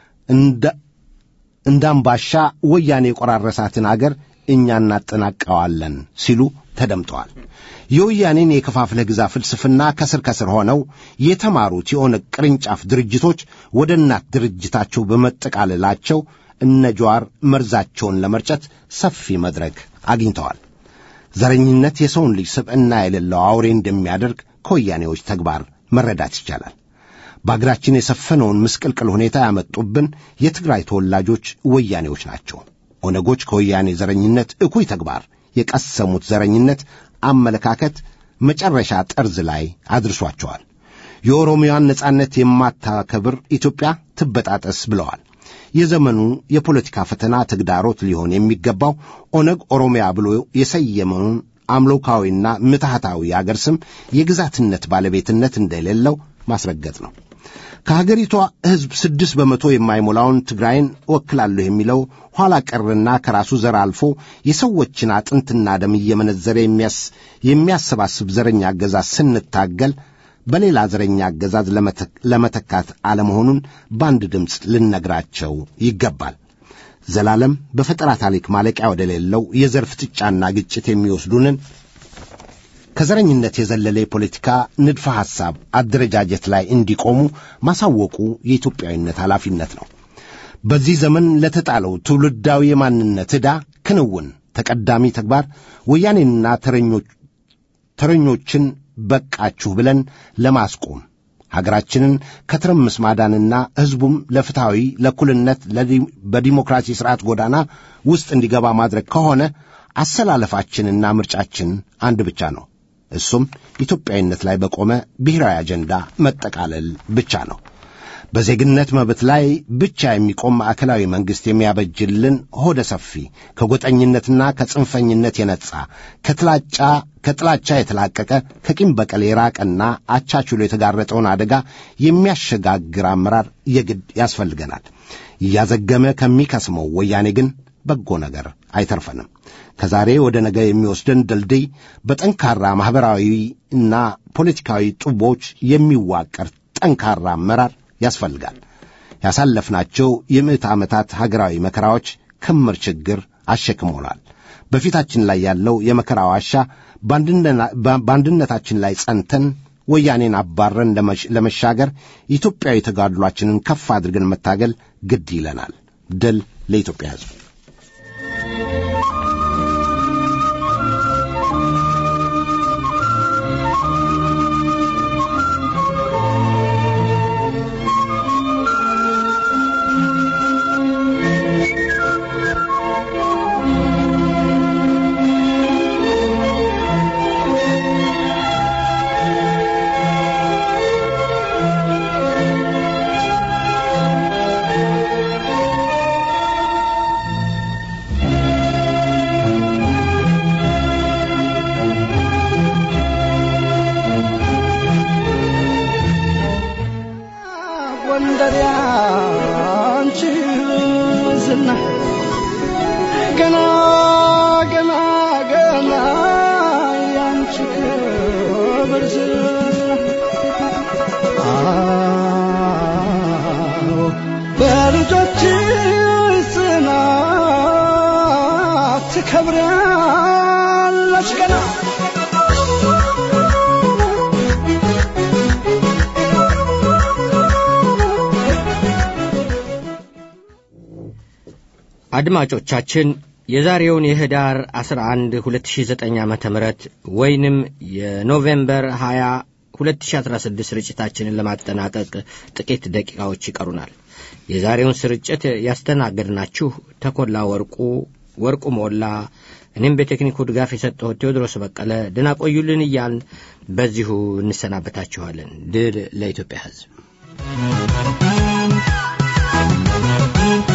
እንዳምባሻ ወያኔ የቆራረሳትን አገር እኛ እናጠናቀዋለን ሲሉ ተደምጠዋል። የወያኔን የከፋፍለህ ግዛ ፍልስፍና ከስር ከስር ሆነው የተማሩት የኦነግ ቅርንጫፍ ድርጅቶች ወደ እናት ድርጅታቸው በመጠቃለላቸው እነ ጀዋር መርዛቸውን ለመርጨት ሰፊ መድረክ አግኝተዋል። ዘረኝነት የሰውን ልጅ ስብዕና የሌለው አውሬ እንደሚያደርግ ከወያኔዎች ተግባር መረዳት ይቻላል። በአገራችን የሰፈነውን ምስቅልቅል ሁኔታ ያመጡብን የትግራይ ተወላጆች ወያኔዎች ናቸው። ኦነጎች ከወያኔ ዘረኝነት እኩይ ተግባር የቀሰሙት ዘረኝነት አመለካከት መጨረሻ ጠርዝ ላይ አድርሷቸዋል። የኦሮሚያን ነጻነት የማታከብር ኢትዮጵያ ትበጣጠስ ብለዋል። የዘመኑ የፖለቲካ ፈተና ተግዳሮት ሊሆን የሚገባው ኦነግ ኦሮሚያ ብሎ የሰየመውን አምሎካዊና ምትሃታዊ የአገር ስም የግዛትነት ባለቤትነት እንደሌለው ማስረገጥ ነው። ከሀገሪቷ ሕዝብ ስድስት በመቶ የማይሞላውን ትግራይን እወክላለሁ የሚለው ኋላ ቀርና ከራሱ ዘር አልፎ የሰዎችን አጥንትና ደም እየመነዘረ የሚያሰባስብ ዘረኛ አገዛዝ ስንታገል በሌላ ዘረኛ አገዛዝ ለመተካት አለመሆኑን በአንድ ድምፅ ልነግራቸው ይገባል። ዘላለም በፈጠራ ታሪክ ማለቂያ ወደሌለው የዘር ፍጥጫና ግጭት የሚወስዱንን ከዘረኝነት የዘለለ የፖለቲካ ንድፈ ሐሳብ አደረጃጀት ላይ እንዲቆሙ ማሳወቁ የኢትዮጵያዊነት ኃላፊነት ነው። በዚህ ዘመን ለተጣለው ትውልዳዊ የማንነት ዕዳ ክንውን ተቀዳሚ ተግባር ወያኔንና ተረኞችን በቃችሁ ብለን ለማስቆም ሀገራችንን ከትርምስ ማዳንና ሕዝቡም ለፍትሐዊ ለእኩልነት፣ በዲሞክራሲ ሥርዓት ጎዳና ውስጥ እንዲገባ ማድረግ ከሆነ አሰላለፋችንና ምርጫችን አንድ ብቻ ነው። እሱም ኢትዮጵያዊነት ላይ በቆመ ብሔራዊ አጀንዳ መጠቃለል ብቻ ነው። በዜግነት መብት ላይ ብቻ የሚቆም ማዕከላዊ መንግሥት የሚያበጅልን ሆደ ሰፊ ከጎጠኝነትና ከጽንፈኝነት የነጻ ከጥላቻ ከጥላቻ የተላቀቀ ከቂም በቀል የራቀና አቻችሎ የተጋረጠውን አደጋ የሚያሸጋግር አመራር የግድ ያስፈልገናል። እያዘገመ ከሚከስመው ወያኔ ግን በጎ ነገር አይተርፈንም። ከዛሬ ወደ ነገ የሚወስደን ድልድይ በጠንካራ ማኅበራዊ እና ፖለቲካዊ ጡቦች የሚዋቀር ጠንካራ አመራር ያስፈልጋል። ያሳለፍናቸው የምዕት ዓመታት ሀገራዊ መከራዎች ክምር ችግር አሸክሞናል። በፊታችን ላይ ያለው የመከራ ዋሻ በአንድነታችን ላይ ጸንተን ወያኔን አባረን ለመሻገር ኢትዮጵያዊ ተጋድሏችንን ከፍ አድርገን መታገል ግድ ይለናል። ድል ለኢትዮጵያ ሕዝብ። ጎንደር ያንቺ ዝና ገና ገና ገና ያንቺ ክብር ዝና አዎ በልጆች ጽናት ትከብሪያለሽ ገና አድማጮቻችን የዛሬውን የህዳር 11 2009 ዓ ም ወይንም የኖቬምበር 20 2016 ስርጭታችንን ለማጠናቀቅ ጥቂት ደቂቃዎች ይቀሩናል። የዛሬውን ስርጭት ያስተናገድናችሁ ተኮላ ወርቁ፣ ወርቁ ሞላ፣ እኔም በቴክኒኩ ድጋፍ የሰጠሁት ቴዎድሮስ በቀለ ደህና ቆዩልን እያልን በዚሁ እንሰናበታችኋለን። ድል ለኢትዮጵያ ሕዝብ።